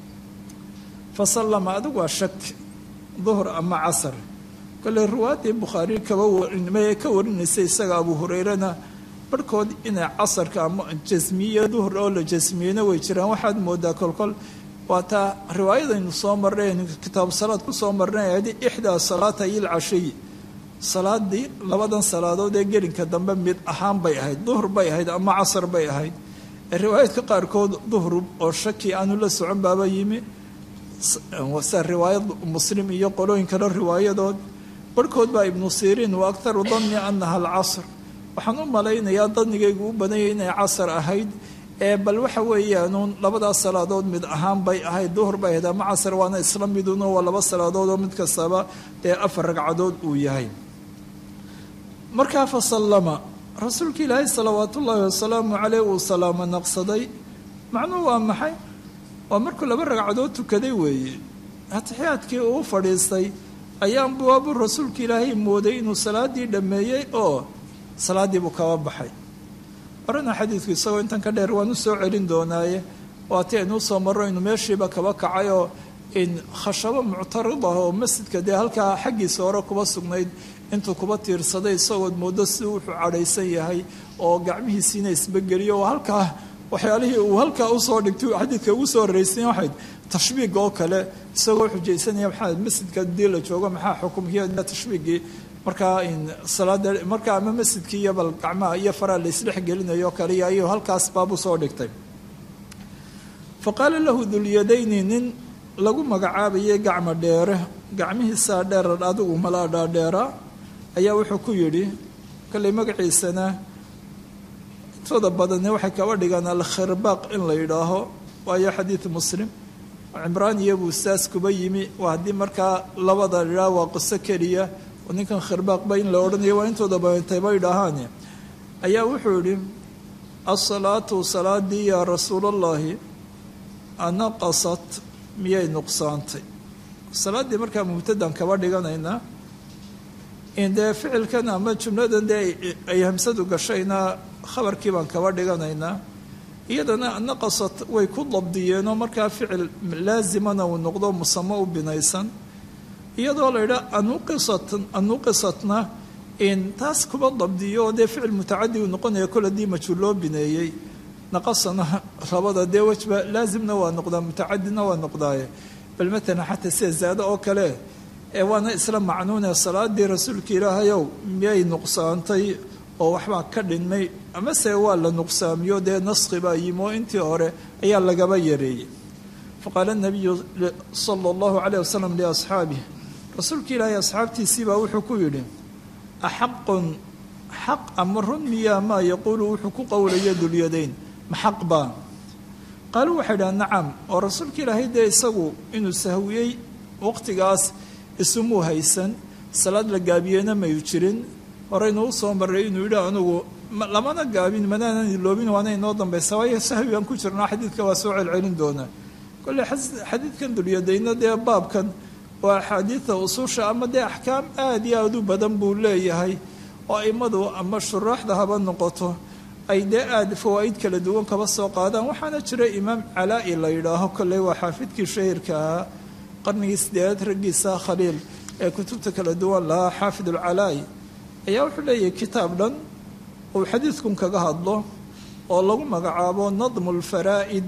fa sallama adigu waa shak duhur ama casar kole riwaaddii bukhaari kaba warinmee ka warinaysay isaga abu hurayrana barhkood inay casarka ama jasmiye duhur oo la jasmiyeyna way jiraan waxaad moodaa kolkol waa taa riwaayadaynu soo marnayn kitaabu salaad ku soo marnay ahayd ixdaa salaata iyo lcashiy salaadii labadan salaadood ee gelinka dambe mid ahaan bay ahayd duhur bay ahayd ama casar bay ahayd riwaayadka qaarkood duhur oo shaki aanu la socon baaba yimi sa riwaayad muslim iyo qolooyin kale riwaayadood barhkood baa ibnu siriin wa aktaru danni anaha alcasr waxaan u malaynayaa danigaygu u badanyay inay casar ahayd ee bal waxa weeyaanuun labadaas salaadood mid ahaan bay ahayd duhur bay ahayd ama casar waana isla midun waa laba salaadood oo mid kastaba dee afar ragcadood uu yahay markaa fa sallama rasuulka ilaahay salawaatu ullaahi wasalaamu caleyh uu salaamo naqsaday macnuhu waa maxay waa markuu laba ragcadood tukaday weeye atixiyaadkii uu fadhiistay ayaan buwaabuu rasuulka ilaahay mooday inuu salaaddii dhammeeyey oo salaaddii buu kaba baxay horena xadiidku isagoo intan ka dheer waan u soo celin doonaaye waati aynuu soo marro inuu meeshiiba kaba kacay oo in khashabo muctarid ah oo masjidka dee halkaa xaggiisa hore kuba sugnayd intuu kuba tiirsaday isagood moodo si wuxuu cadhaysan yahay oo gacmihiisiina isbegeliyo oo halkaa waxyaalihii uu halkaa usoo dhigtay xadiidka ugu soo horreysay waxayd tashbiiga oo kale isagoo xujaysanaya maxaa masjidka hadii la joogo maxaa xukumkiiyo tashbiigii markaa salaada markaa ama masjidkii iyo bal gacmaha iyo faraa la isdhex gelinayo kaliya ayuu halkaas baab usoo dhigtay fa qaala lahu dulyadayni nin lagu magacaabayay gacmo dheere gacmihiisaa dheerar adigu malaa dhaadheera ayaa wuxuu ku yidhi kollay magaciisana intooda badani waxay kaba dhigaan alkhirbaaq in la yidhaaho waayo xadiid muslim cimraan iyo buustaas kuba yimi waa haddii markaa labada idhaah waa qiso keliya oo ninkan khirbaaqba in la odhanayo waa intooda badantay bay dhahaan ayaa wuxuu yidhi asalaatu salaadii yaa rasuulallaahi anaqasat miyay nuqsaantay salaaddii markaa mubtadan kaba dhiganaynaa in dee ficilkan ama jumladan dee ay hamsadu gashayna khabarkii baan kaba dhiganaynaa iyadana naqasat way ku dabdiyeenoo markaa ficil laasimana uu noqdo musamo u binaysan iyadoo la yidhaha anuqisat anuqisatna in taas kuba dabdiyo dee ficil mutacadi uu noqonaya kol haddii majhuul loo bineeyey naqasana labada dee wejba laasimna waa noqdaa mutacadina waa noqdaaye bal matalan xataa sida zaado oo kale ee waana isla macnuune salaadii rasuulka ilaahayow miyay nuqsaantay oo waxbaa ka dhinmay amase waa la nuqsaamiyo dee naskhi baa yimi oo intii hore ayaa lagaba yareeyey faqaala nabiyu sala allahu calayh wasalam liasxaabih rasuulka ilaahay asxaabtiisii baa wuxuu ku yidhi axaqun xaq ama run miyaa maa yaquulu wuxuu ku qowlaya dulyadayn ma xaq baa qaaluu waxay dhaha nacam oo rasuulka ilaahay dee isagu inuu sahwiyey waqtigaas isumuu haysan salaad la gaabiyeyna mayu jirin horeynu u soo marray inuu yidhi anugu lamana gaabin manaanan iloobin waana inoo dambaysa waayo sahwi aan ku jirnaa xadiidka waa soo celcelin doonaa kolley xadiidkan dulyadayna dee baabkan waa axaadiida ususha ama dee axkaam aada iyo aada u badan buu leeyahay oo aimadu ama shuraaxda haba noqoto ay dee aada fawaa'id kala duwan kaba soo qaadaan waxaana jira imaam calaa-i la yidhaaho kolley waa xaafidkii shahirka ahaa qarnigii sideedaad raggiisa khaliil ee kutubta kala duwan lahaa xaafid alcalaa-i ayaa wuxuu leeyahay kitaab dhan uu xadiidkun kaga hadlo oo lagu magacaabo nadmu lfaraa'id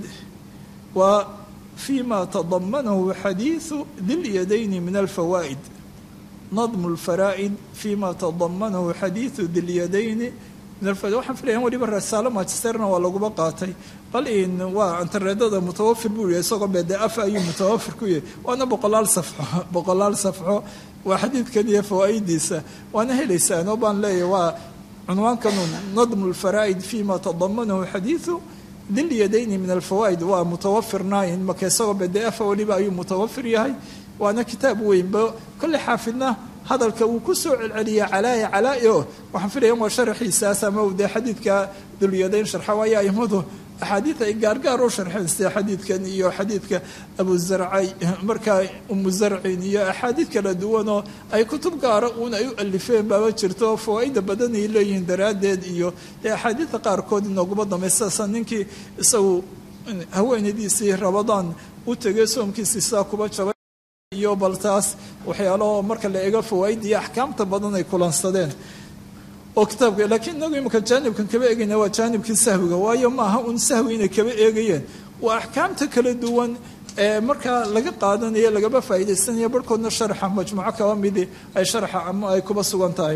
waa fi ma tadamanahu xadiidu dilyadayni min alfawaa'id nadmu lfaraa'id fi ma tadamanahu xadiidu dilyadayni min alfawaid waxaan filayaa weliba rasaalo magisterna waa laguba qaatay bal in waa interneedada mutawafir buu yahay isagoo bede af ayuu mutawafir ku yahay waana boqolaal safxo boqolaal safxo waa xadiidkan iyo fawaa'idiisa waana helaysaan oo baan leeyahay waa cunwaankanu nadmu lfaraa'id fi ma tadamanahu xadiidu dilyadayni min alfawaa'id waa mutawafir nine marka isagoo bdf weliba ayuu mutawafir yahay waana kitaab weynba kolley xaafidna hadalka uu ku soo celceliya calaa'i calaa'i o waxaan filaya waa sharaxiisaas ama dee xadiidka dulyadayn sharxa waayo aimadu axaadiid ay gaargaar u sharxeen sida xadiidkan iyo xadiidka abuzarcay markaa umu zarcin iyo axaadiid kala duwanoo ay kutub gaara uun ay u alifeen baaba jirto fawaaida badan ay leeyihiin daraaddeed iyo dee axaadiidta qaarkood inooguma dambaysaasa ninkii isagu haweenadiisii rabadaan u tegay soomkiisii sidaa kuba jabay iyo bal taas waxyaalaho marka la eego fawaaid iyo axkaamta badan ay kulansadeen oo kitaabka laakiin inagu imika jaanibkan kaba eegayna waa jaanibkii sahwiga waayo maaha un sahwi inay kaba eegayeen waa axkaamta kala duwan ee markaa laga qaadanayo lagaba faa'iidaysanaya barhkoodna sharxa majmuuco kaba midi ay sharxa ama ay kuba sugan tahay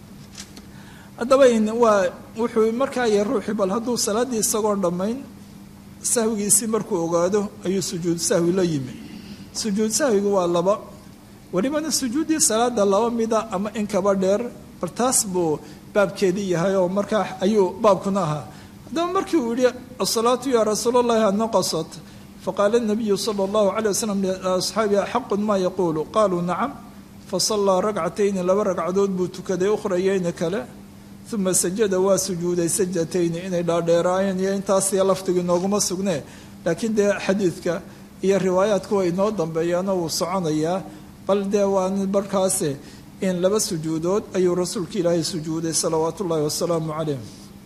haddaba waa wuxuu markaa yahay ruuxii bal hadduu salaaddii isagoon dhammayn sahwigiisii markuu ogaado ayuu sujuud sahwi la yimi sujuud sahwigu waa laba welibana sujuuddii salaada laba mida ama in kaba dheer bal taas buu baabkeedii yahay oo markaa ayuu baabkuna ahaa haddaba markii uu yihi asalaatu yaa rasuul allahi anaqasat faqaala nabiyu sala allahu calay wasalam liasxaabi axaqun maa yaquulu qaaluu nacam fasallaa ragcatayni laba ragcadood buu tukaday ukhrayeyni kale uma sajada waa sujuuday sajdatayni inay dhaadheeraayeen iyo intaasiyo laftigu inooguma sugnee laakiin dee xadiidka iyo riwaayaadku way inoo dambeeyaano wuu soconayaa bal dee waa markaase in laba sujuudood ayuu rasuulka ilaahay sujuuday salawaatu ullaahi wasalaamu calayh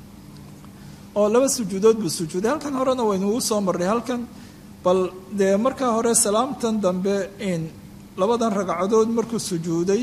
oo laba sujuudood buu sujuuday halkan horena waynugu soo marray halkan bal dee markaa hore salaamtan dambe in labadan ragcadood markuu sujuuday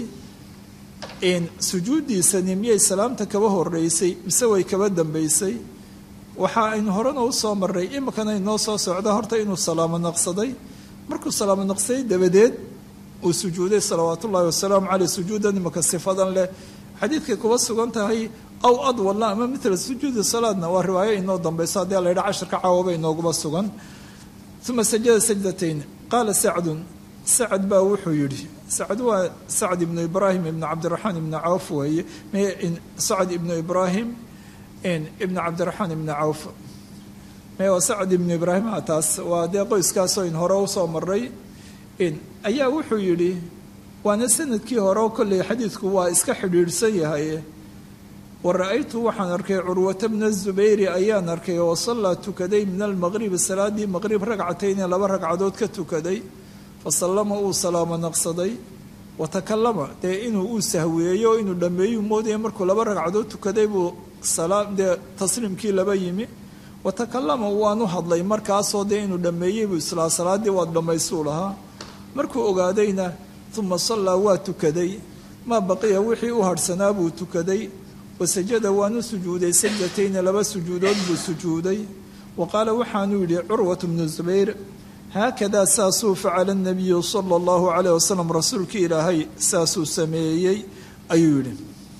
in sujuuddiisani miyay salaamta kaba horeysay mise way kaba dambeysay waxa aynu horena u soo marray iminkana inoo soo socda horta inuu salaamo naqsaday markuu salaamo naqsaday dabadeed uu sujuuday salawaatu ullahi wasalaamu caleyh sujuudan imanka sifadan leh xadiidkay kuba sugan tahay aw adwalna ama mitla sujuudi salaadna waa riwaayo inoo dambeyso haddii la yidhaha casharka caawaba inooguma sugan uma sajada sajdatayn qaala sacdun sacad baa wuxuu yidhi sacad waa sacd ibnu ibraahim ibnu cabdiraxmaan ibnu cawf weeye sacd ibnu ibraahim ibnu cabdiraxmaan ibnu cawf me waa sacd ibnu ibraahim a taas waa dee qoyskaasoo in hore usoo maray ayaa wuxuu yidhi waana sanadkii hore oo kolley xadiidku waa iska xidhiidhsan yahay wa ra-aytu waxaan arkay curwata bna zubayri ayaan arkay oo sallaa tukaday min almaqribi salaadii maqrib ragcatayni laba ragcadood ka tukaday fa sallama uu salaamo naqsaday wa takalama dee inuu uu sahweeyo inuu dhammeeyuu moodaya markuu laba ragcadood tukaday buu dee tasliimkii laba yimi wa takallama waanu hadlay markaasoo dee inuu dhammeeyey buu islaa salaaddii waad dhammaysuu lahaa markuu ogaadayna uma sallaa waa tukaday maa baqiya wixii u hadhsanaa buu tukaday wasajada waanu sujuuday sajdatayni laba sujuudood buu sujuuday wa qaala waxaanuu yidhi curwatu bnu zubayr haakadaa saasuu facala nabiyu sala allahu calayh wasalam rasuulkii ilaahay saasuu sameeyey ayuu yidhi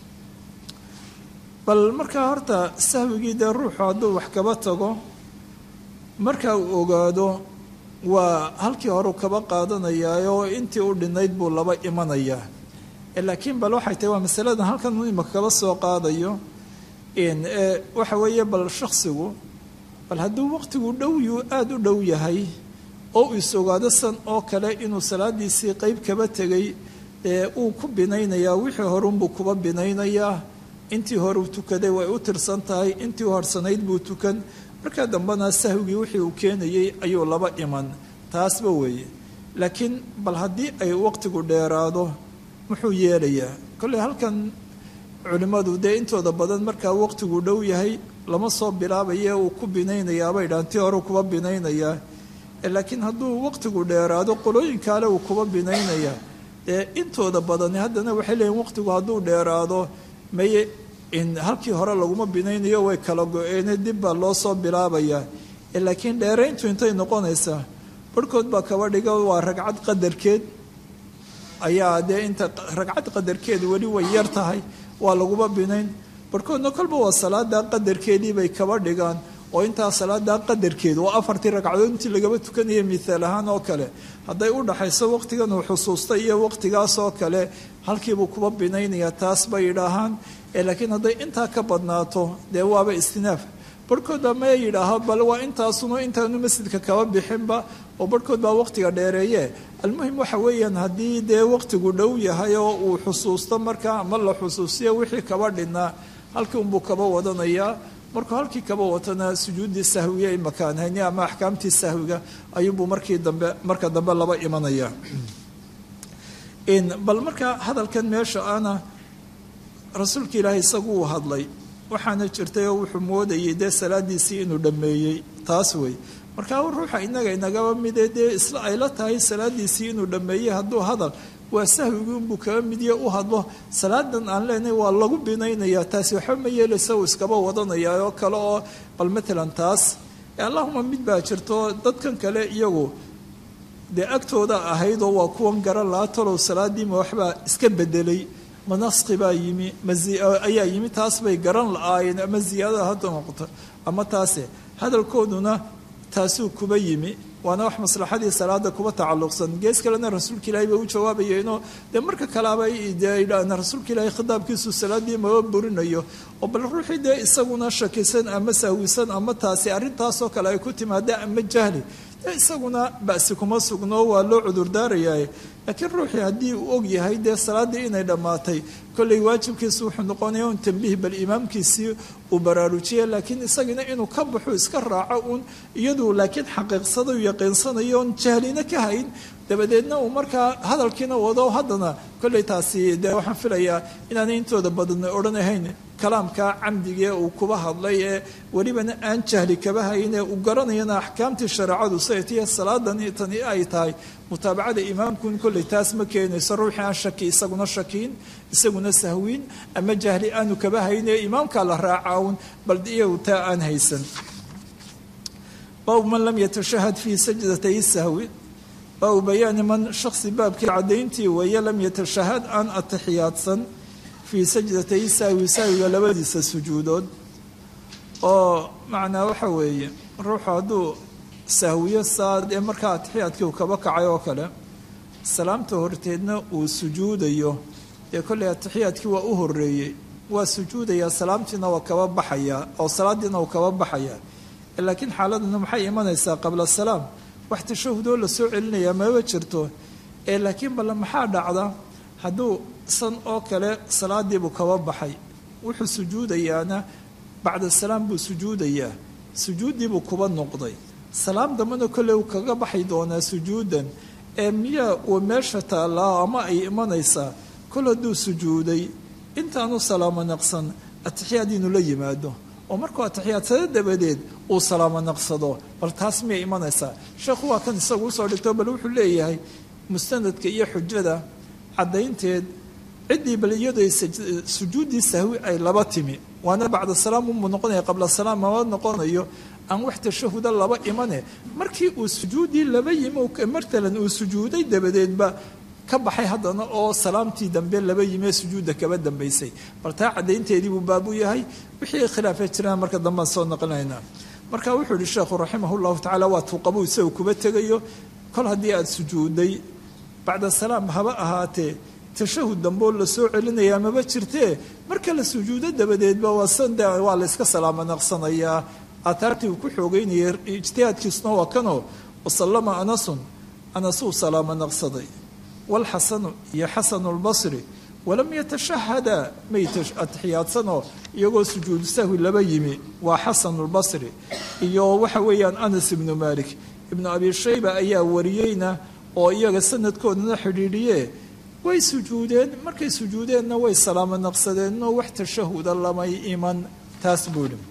bal markaa horta sahwigii dee ruuxu hadduu wax kaba tago marka uu ogaado waa halkii horeu kaba qaadanayaa oo intii u dhinayd buu laba imanayaa laakiin bal waxay tahay waa masaladan halkan imaka kaba soo qaadayo waxa weeye bal shaksigu bal hadduu waqtigu dhowyuu aada u dhow yahay oo uu is ogaado san oo kale inuu salaadiisii qeyb kaba tegay ee uu ku binaynayaa wixii horunbuu kuba binaynayaa intii horeu tukaday way u tirsan tahay intii u harsanayd buu tukan markaa dambena sahwigii wixii uu keenayey ayuu laba iman taasba weeye laakiin bal haddii ay waqtigu dheeraado muxuu yeelayaa kolley halkan culimmadu dee intooda badan markaa waqtigu dhow yahay lama soo bilaabaye uu ku binaynayaabay dhahan tii hore kuba binaynayaa laakiin hadduu waqtigu dheeraado qolooyinkaale uu kuba binaynayaa dee intooda badani haddana waxay leeyihin waqtigu hadduu dheeraado maye halkii hore laguma binaynayo way kala go-eene dib baa loo soo bilaabayaa laakiin dheerayntu intay noqonaysaa barhkood baa kaba dhiga waa ragcad qadarkeed ayaa dee inta ragcad qadarkeedu weli way yar tahay waa laguma binayn barhkoodna kolba waa salaadaa qadarkeedii bay kaba dhigaan oo intaa salaadaa qadarkeedu waa afartii ragcadood intii lagaba tukanaya mihaal ahaan oo kale hadday u dhaxayso waqtigan uu xusuustay iyo waqtigaas oo kale halkiibuu kuba binaynayaa taas bay yidhaahaan laakiin hadday intaa ka badnaato dee waaba istinaaf barhkood baa maya yidhaaha bal waa intaasuna intaanu masjidka kaba bixinba oo barhkood baa waqtiga dheereeye almuhim waxa weeyaan haddii dee waqtigu dhow yahay oo uu xusuusto markaa ama la xusuusiyo wixii kaba dhinaa halkii unbuu kaba wadanayaa markuu halkii kaba watana sujuuddii sahwiga ay makaanhayni ama axkaamtii sahwiga ayuunbuu markii dambe marka dambe laba imanaya bal markaa hadalkan meesha ana rasuulka ilaahay isagu uu hadlay waxaana jirtay oo wuxuu moodayay dee salaadiisii inuu dhammeeyey taas wey markaa ruuxa inaga inagaba midee dee isla ay la tahay salaadiisii inuu dhammeeyey hadduu hadal waa sahwigii unbuu kaga midiye u hadlo salaadan aan leenahay waa lagu binaynayaa taasi waxba ma yeelaysa uu iskaba wadanayaa oo kale oo bal matalan taas allahuma mid baa jirto dadkan kale iyagu dee agtooda ahaydoo waa kuwan garan lahaa talow salaadiima waxbaa iska bedelay manaski baa yimi ayaa yimi taas bay garan la-aayeen ama ziyaadada hadda noqoto ama taase hadalkooduna taasuu kuba yimi waana wax maslaxadii salaada kuba tacalluqsan gees kalena rasuulka ilaahay bay u jawaabayeenoo dee marka kalaaba dee rasuulka ilaahay khitaabkiisu salaadii maba burinayo oo bal ruuxii dee isaguna shakisan ama sahwisan ama taasi arrintaasoo kale ay ku timaada ama jahli isaguna basi kuma sugno waa loo cudurdaarayaa laakiin ruuxii haddii uu og yahay dee salaaddii inay dhammaatay kolley waajibkiisu wuxuu noqonaya un tambiih bal imaamkiisii uu baraarujiya laakiin isagina inuu ka baxo iska raaco uun iyadu laakiin xaqiiqsada u yaqiinsanayo oon jahlina ka hayn dabadeedna uu markaa hadalkiina wado haddana kolley taasi dee waxaan filayaa inaanay intooda badan odhanahayn kalaamka camdigee uu kuba hadlay ee welibana aan jahli kaba haynee uu garanayana axkaamtii shareecadu saytiya salaadani tani ay tahay mutaabacada imaamkun kolley taas ma keenayso ruuxii aan shaki isaguna shakiin isaguna sahwiin ama jahli aanu kaba haynee imaamkaa la raacaun bal iyagu taa aan haysan baabu man lam yatashahad fii sajdatay sahwi baabu bayaani man shaksi baabkii cadayntii weeye lam yatashahad aan atixiyaadsan fii sajdatay sahwi sahwiga labadiisa sujuudood oo macnaa waxa weeye ruuxu hadduu sahwiyo saad ee markaa atixiyaadkii uu kaba kacay oo kale salaamta horteedna uu sujuudayo dee kolley atixiyaadkii waa u horeeyey waa sujuudayaa salaamtiina waa kaba baxayaa oo salaadiina uu kaba baxayaa laakiin xaaladuna maxay imanaysaa qabla salaam wax tashahudoo la soo celinayaa maba jirto ee laakiin balle maxaa dhacda hadduu san oo kale salaadiibuu kaba baxay wuxuu sujuudayaana bacda salaam buu sujuudayaa sujuuddiibuu kuba noqday salaam dambena kolley uu kaga baxay doonaa sujuudan ee miyaa uu meesha taallaa ama ay imanaysaa kol hadduu sujuuday intaanu salaamo naqsan atixiyaad inuu la yimaado oo markuu atixiyaadsado dabadeed uu salaamo naqsado bal taas miyay imanaysaa sheekhu waa kan isagu usoo dhigto bal wuxuu leeyahay mustanadka iyo xujada caddaynteed ciddii bal iyadoo sujuuddii sahwi ay laba timi waana bacda salaam umuu noqonaya qabla salaam mama noqonayo aan wax tashahuda laba imane markii uu sujuuddii laba yimi matalan uu sujuuday dabadeedba ka baxay haddana oo salaamtii dambe laba yimee sujuudda kaba dambaysay bal taa caddaynteedii buu baab u yahay wixii khilaafee jiraan marka dambaan soo naqlinaynaa marka wuxuu yihi sheekhu raximah llahu tacala waa tuuqabuu isaga kuba tegayo kol haddii aada sujuudday bacda salaam haba ahaatee tashahud damboo la soo celinayaa maba jirtee marka la sujuudo dabadeedba waa sande waa la yska salaamo naqsanayaa aataartii uu ku xoogeynayay ijtihaadkiisuna waa kanoo wasallama anasun anasuu salaamo naqsaday walxasanu iyo xasanu lbasri walam yatashahada may atixiyaadsanoo iyagoo sujuudu sahwi laba yimi waa xasanu lbasri iyo waxa weeyaan anas ibnu malik ibnu abi shayba ayaa wariyeyna oo iyaga sanadkoodana xidhiidhiye way sujuudeen markay sujuudeenna way salaamo naqsadeenno wax tashahuda lamay iman taas buu yihi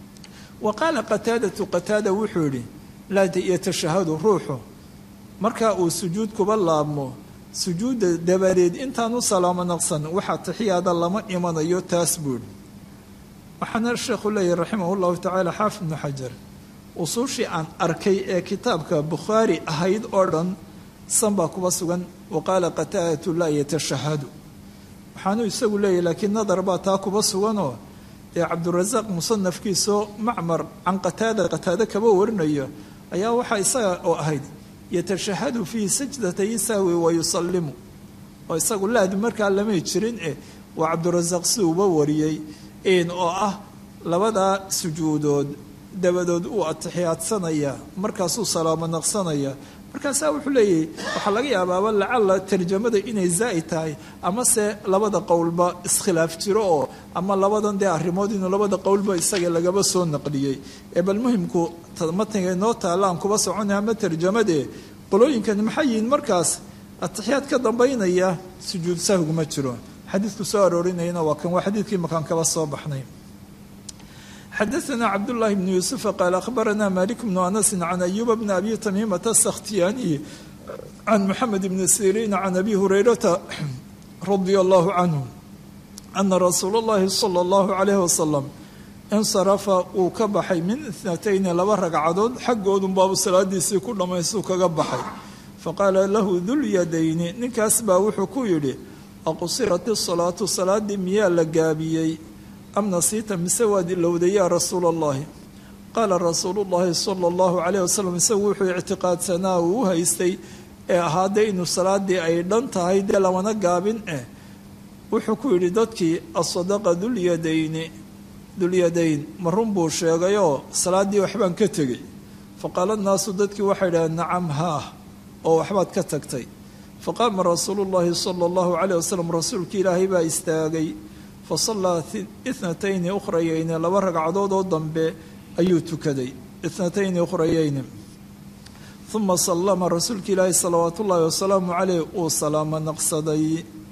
wa qaala qataadatu qataada wuxuu yidhi laa yatashahadu ruuxu marka uu sujuud kuba laabmo sujuudda dabadeed intaan u salaamo naqsan waxa taxiyaada lama imanayo taas buu yihi waxaana sheekhu leeyahy raximah llahu tacaala xaafid ibnu xajar usuushii aan arkay ee kitaabka bukhaari ahayd oo dhan san baa kuba sugan wa qaala qataadatu laa yatashahadu waxaanuu isagu leeyahy laakiin nadar baa taa kuba suganoo dee cabdurasaaq musanafkiisoo macmar can qataada qataado kaba warinayo ayaa waxaa isaga oo ahayd yatashahadu fii sajdatay sahwi wa yusallimu oo isagu laadu markaa lamay jirin eh waa cabdurasaaq si uba wariyey oo ah labadaa sujuudood dabadood uu atixiyaadsanaya markaasuu salaamo naqsanaya markaasaa wuxuu leeyahay waxaa laga yaabaaba lacala tarjamada inay zaa'id tahay amase labada qowlba iskhilaaf jiro oo ama labadan dee arrimood inuu labada qowlba isaga lagaba soo naqliyey ee bal muhimku matniga inoo taalla aan kuba soconay ama tarjamadee qolooyinkani maxay yihiin markaas atixiyaad ka dambaynaya sujuud sahwiguma jiro xadiidku soo aroorinayana waa kan waa xadiidkii makaan kaba soo baxnay xadaثna cabdالlahi bn yuسufa qaal akhbarana malik bnu anasi can ayuba bni abi tamiimata asakhtiyaaniyi can moxamed bni siriin can abi hurayrata radi allahu canhu ana rasuula اllahi salى اllahu عalayh wasalam insarafa uu ka baxay min itnatayni laba ragcadood xaggoodun baabu salaadiisii ku dhammaystuu kaga baxay faqaala lahu dulyadayni ninkaas baa wuxuu ku yidhi aqusirat isalaatu salaadii miyaa la gaabiyey am nasiita mise waad ilowday yaa rasuula allahi qaala rasuulu llahi sala allahu calayh wasalam isagu wuxuu ictiqaadsanaa uu u haystay ee ahaadee inuu salaadii ay dhan tahay dee lamana gaabin eh wuxuu ku yidhi dadkii asadaqa dulyadayni dulyadayn ma run buu sheegayoo salaaddii waxbaan ka tegey faqaala nnaasu dadkii waxay dhaheen nacam haah oo waxbaad ka tagtay faqaama rasuulu llahi sala allahu calayh wasalam rasuulkii ilaahay baa istaagay fasallaa itnatayni ukhrayayni laba ragcadood oo dambe ayuu tukaday itnatayni ukhrayayni uma sallama rasuulka ilaahi salawaatu ullaahi wasalaamu caleyh uu salaamo naqsaday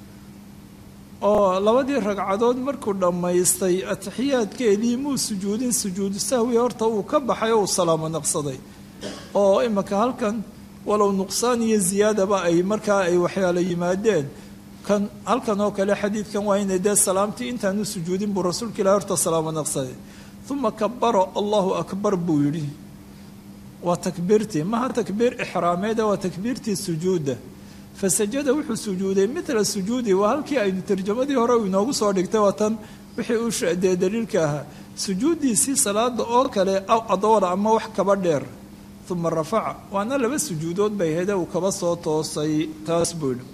oo labadii ragcadood markuu dhammaystay atixiyaadkeedii muu sujuudin sujuudu sahwi horta uu ka baxay oo uu salaamo naqsaday oo imika halkan walow nuqsaan iyo ziyaadaba ay markaa ay waxyaalo yimaadeen kan halkan oo kale xadiidkan waa inay dee salaamtii intaanu sujuudin buu rasuulka ilahi horta salaamo naqsaday uma kabara allahu akbar buu yidhi waa takbiirtii maha takbiir ixraameeda waa takbiirtii sujuudda fasajada wuxuu sujuuday mila sujuudi waa halkii aynu tarjamadii hore u inoogu soo dhigtay waa tan wixii uu dee daliilka ahaa sujuuddiisii salaada oo kale adoola ama wax kaba dheer uma rafaca waana laba sujuudood bay hede uu kaba soo toosay taas buu yidhi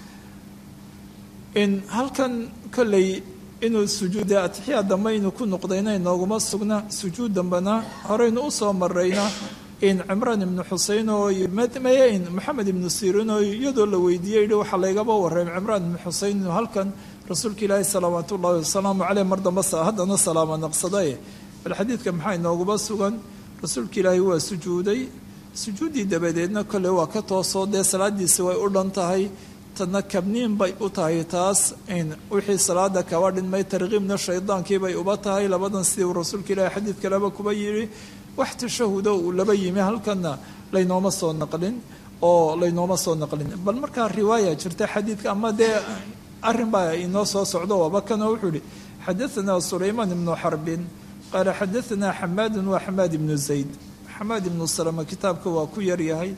in halkan kolley inuu sujuude atixiyaa dambe inuu ku noqdayna inooguma sugna sujuud dambena horeynu usoo marayna in cimraan ibnu xusein oo mayn maxamed ibnu sirin oo iyadoo la weydiiyey yihi waxaa laygaba warray cimraan ibnu xusein inuu halkan rasuulka ilaahi salawaat ullahi wasalaamu caleyh mar dambe haddana salaamo naqsaday bal xadiidka maxaa inooguma sugan rasuulka ilaahi waa sujuuday sujuuddii dabadeedna kolley waa ka toosoo dee salaadiisi way u dhan tahay tadna kabniin bay u tahay taas in wixii salaada kaba dhinmay tarkiibna shaydaankiibay uba tahay labadan sidii uu rasuulka ilaahi xadiid kaleba kuba yidhi wax tashahudo uu laba yimi halkana laynooma soo naqlin oo laynooma soo naqlin bal markaa riwaaya jirta xadiidka ama dee arrin baa inoo soo socdo waaba kanoo wuxuu ihi xadaanaa sulaymaan ibnu xarbin qaala xadaanaa xamaadun waa xamaad ibnu zayd xamaad ibnu salama kitaabka waa ku yaryahay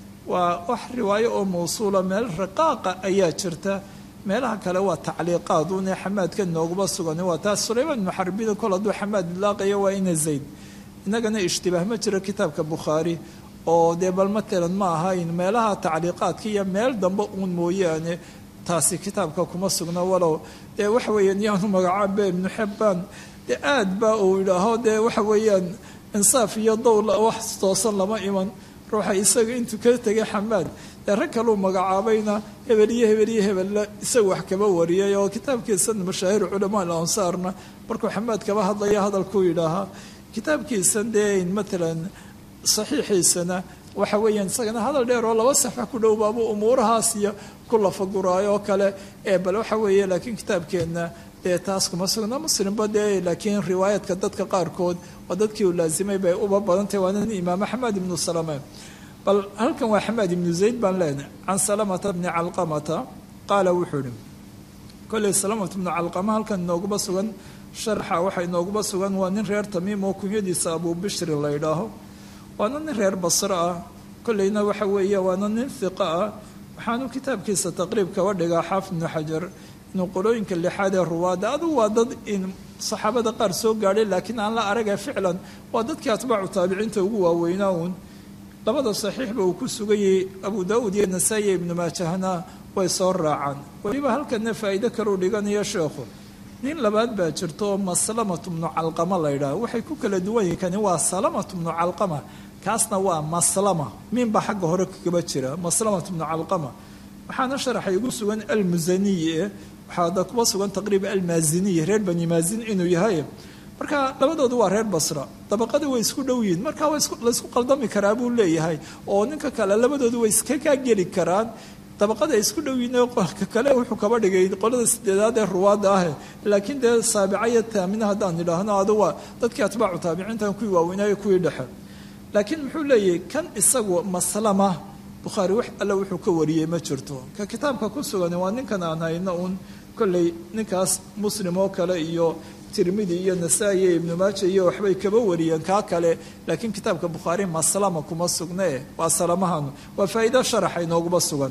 waa wax riwaayo oo mawsuula meel raqaaqa ayaa jirta meelaha kale waa tacliiqaad une xamaadka nooguma sugan waa taas sulaymaan ibnu xarbin kol hadduu xamaad idlaaqayo waa ina zayd inagana ishtibaah ma jiro kitaabka bukhaari oo dee bal matalan ma ahayn meelaha tacliiqaadka iyo meel dambe uun mooyaane taasi kitaabka kuma sugna walow dee waxa weeyaan yaanu magacaabe ibnu xibbaan dee aad ba uu idhaaho dee waxa weeyaan insaaf iyo dowl wax toosan lama iman ruuxa isaga intuu ka tegay xamaad dee rag kaluu magacaabayna hebel iyo hebel iyo hebella isaga wax kaba wariyay oo kitaabkiisan mashaahir culamaa alansaarna markuu xamaad kaba hadlaya hadalkuu yidhaahaa kitaabkiisan dee matalan saxiixiisana waxa weeyaan isagana hadal dheer oo laba saxa ku dhow baabuu umuurahaas iyo ku lafaguraayo oo kale ee bal waxa weeye laakiin kitaabkeenna dee taas kuma sugna muslimba dee laakiin riwaayaadka dadka qaarkood waa dadkii uu laasimay bay uba badantahy waa nin imaam axmed ibnu salame bal halkan waa xamaad ibnu zayd baan leenahay can salamata bni calqamata qaala wuxuu ihi kolley salamata bnu calqama halkan inooguma sugan sharxa waxa inooguma sugan waa nin reer tamiim oo kunyadiisa abuu bishri la ydhaaho waana nin reer basro ah kolleyna waxa weeye waana nin hiqa ah waxaanu kitaabkiisa taqriib kaba dhigaa xaafid ibnu xajar inuu qolooyinka lixaad ee ruwaada adugu waa dad in saxaabada qaar soo gaadhay laakiin aan la araga ficlan waa dadkii atbaacu taabiciinta ugu waaweynaa uun labada saxiixba uu ku sugayay abu daawuud iyo nasaa-i iyo ibnu maajahna way soo raacaan weliba halkana faa'iido kaleu dhiganayo sheekhu nin labaad baa jirta oo maslamatu bnu calqama la ydhaha waxay ku kala duwan yihin kani waa salamatu bnu calqama kaasna waa maslama minba xagga hore kagaba jira maslamatu bnu calqama waxaana sharaxay ugu sugan almusaniyi waxaada kuba sugan taqriiba almaaziniyi reer bani maazin inuu yahay marka labadoodu waa reer basra dabaqada way isku dhow yihiin marka laysku qaldami karaa buu leeyahay oo ninka kale labadoodu way iska kaa geli karaan dabaqada ay isku dhow yihiin ka kale wuxuu kaba dhigay qolada sideedaad ee ruwaadda ah laakiin dee saabica iyo taamina haddaan idhaahno adu waa dadkii atbaacu taabiciintan kuwii waaweynaayo kuwii dhexe laakiin muxuu leeyahay kan isagu maslama bukhaari wax alle wuxuu ka wariyey ma jirto ka kitaabka ku sugan waa ninkan aan hayno uun kolley ninkaas muslim oo kale iyo tirmidi iyo nasaa-i iyo ibnu maaja iyo waxbay kaba wariyeen kaa kale laakiin kitaabka bukhaari maslama kuma sugnee waa salamahan waa faa'iido sharaxa inooguma sugan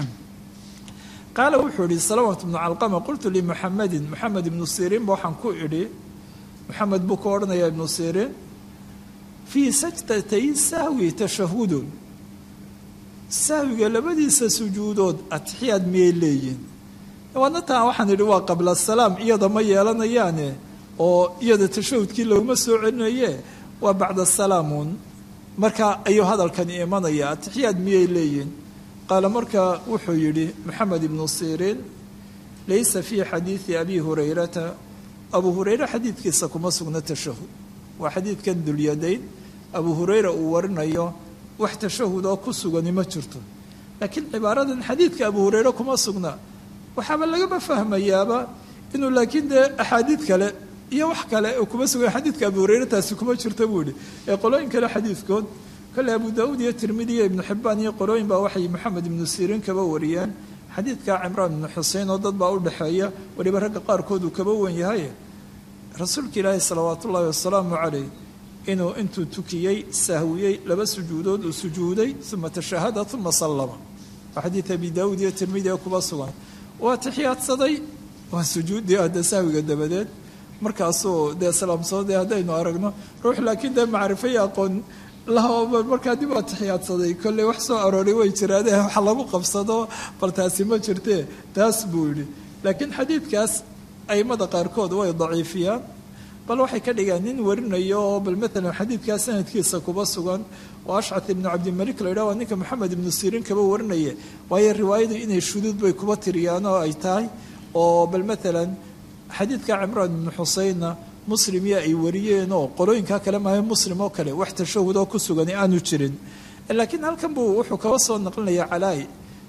qaala wuxuu ihi salamat bnu calqama qultu limuxamedin moxamed ibnu siriin ba waxaan ku idhi moxamed buu ka odhanayaa ibnu siriin fii sajdatay sahwi tashahudun sahwiga labadiisa sujuudood atixiyaad miyay leeyihin waadna taa waxaan idhi waa qabla salaam iyada ma yeelanayaane oo iyada tashahudkii laguma soo celinaye waa bacda salaamun marka ayuu hadalkani imanaya atixiyaad miyay leeyihin qaala marka wuxuu yidhi moxamed ibnu siriin laysa fii xadiidi abi hurayrata abu hurayre xadiidkiisa kuma sugna tashahud waa xadiidkan dulyadayn abu hurayra uu warinayo wax tashahud oo ku sugani ma jirto laakiin cibaaradan xadiidka abu hurayre kuma sugna waxaaba lagama fahmayaaba inuu laakiin dee axaadiid kale iyo wax kale kuma sugan xadiidka abu hurayre taasi kuma jirta buu yihi ee qolooyin kale xadiidkood kale abu daauud iyo tirmidi iyo ibnu xibaan iyo qolooyin baa waxay moxamed ibnu siriin kaba wariyeen xadiidka cimraan ibnu xusein oo dad baa u dhexeeya weliba ragga qaarkood uu kaba wen yahay rasuulka ilaahi salawaat ullaahi wasalaamu calayh inuu intuu tukiyey sahwiyey laba sujuudood uu sujuuday uma tashahada uma sallama waa xadiid abi daauud iyo tirmidi ee kuba sugan waa tixiyaadsaday waa sujuuddii hadda sahwiga dabadeed markaasuu dee salaamsoodee haddaynu aragno ruux laakiin dee macrifay aqoon lahoba markaa dib waa tixiyaadsaday kolley wax soo arooray way jiraade wax lagu qabsado bal taasi ma jirtee taas buu yidhi laakiin xadiidkaas aimada qaarkood way daciifiyaan bal waxay ka dhigaan nin warinayo oo bal maalan xadiidkaa sanadkiisa kuba sugan oo ashcat ibnu cabdimalik la yidhah waa ninka moxamed ibnu siriin kaba warinaya waayo riwaayadu inay shuduud bay kuba tiriyaan oo ay tahay oo bal maalan xadiidka cimraan ibnu xuseinna muslim iyo ay wariyeen oo qolooyinkaa kale maayo muslim oo kale wax tashahud oo ku sugan aanu jirin laakiin halkan buu wuxuu kaba soo naqlinaya calaay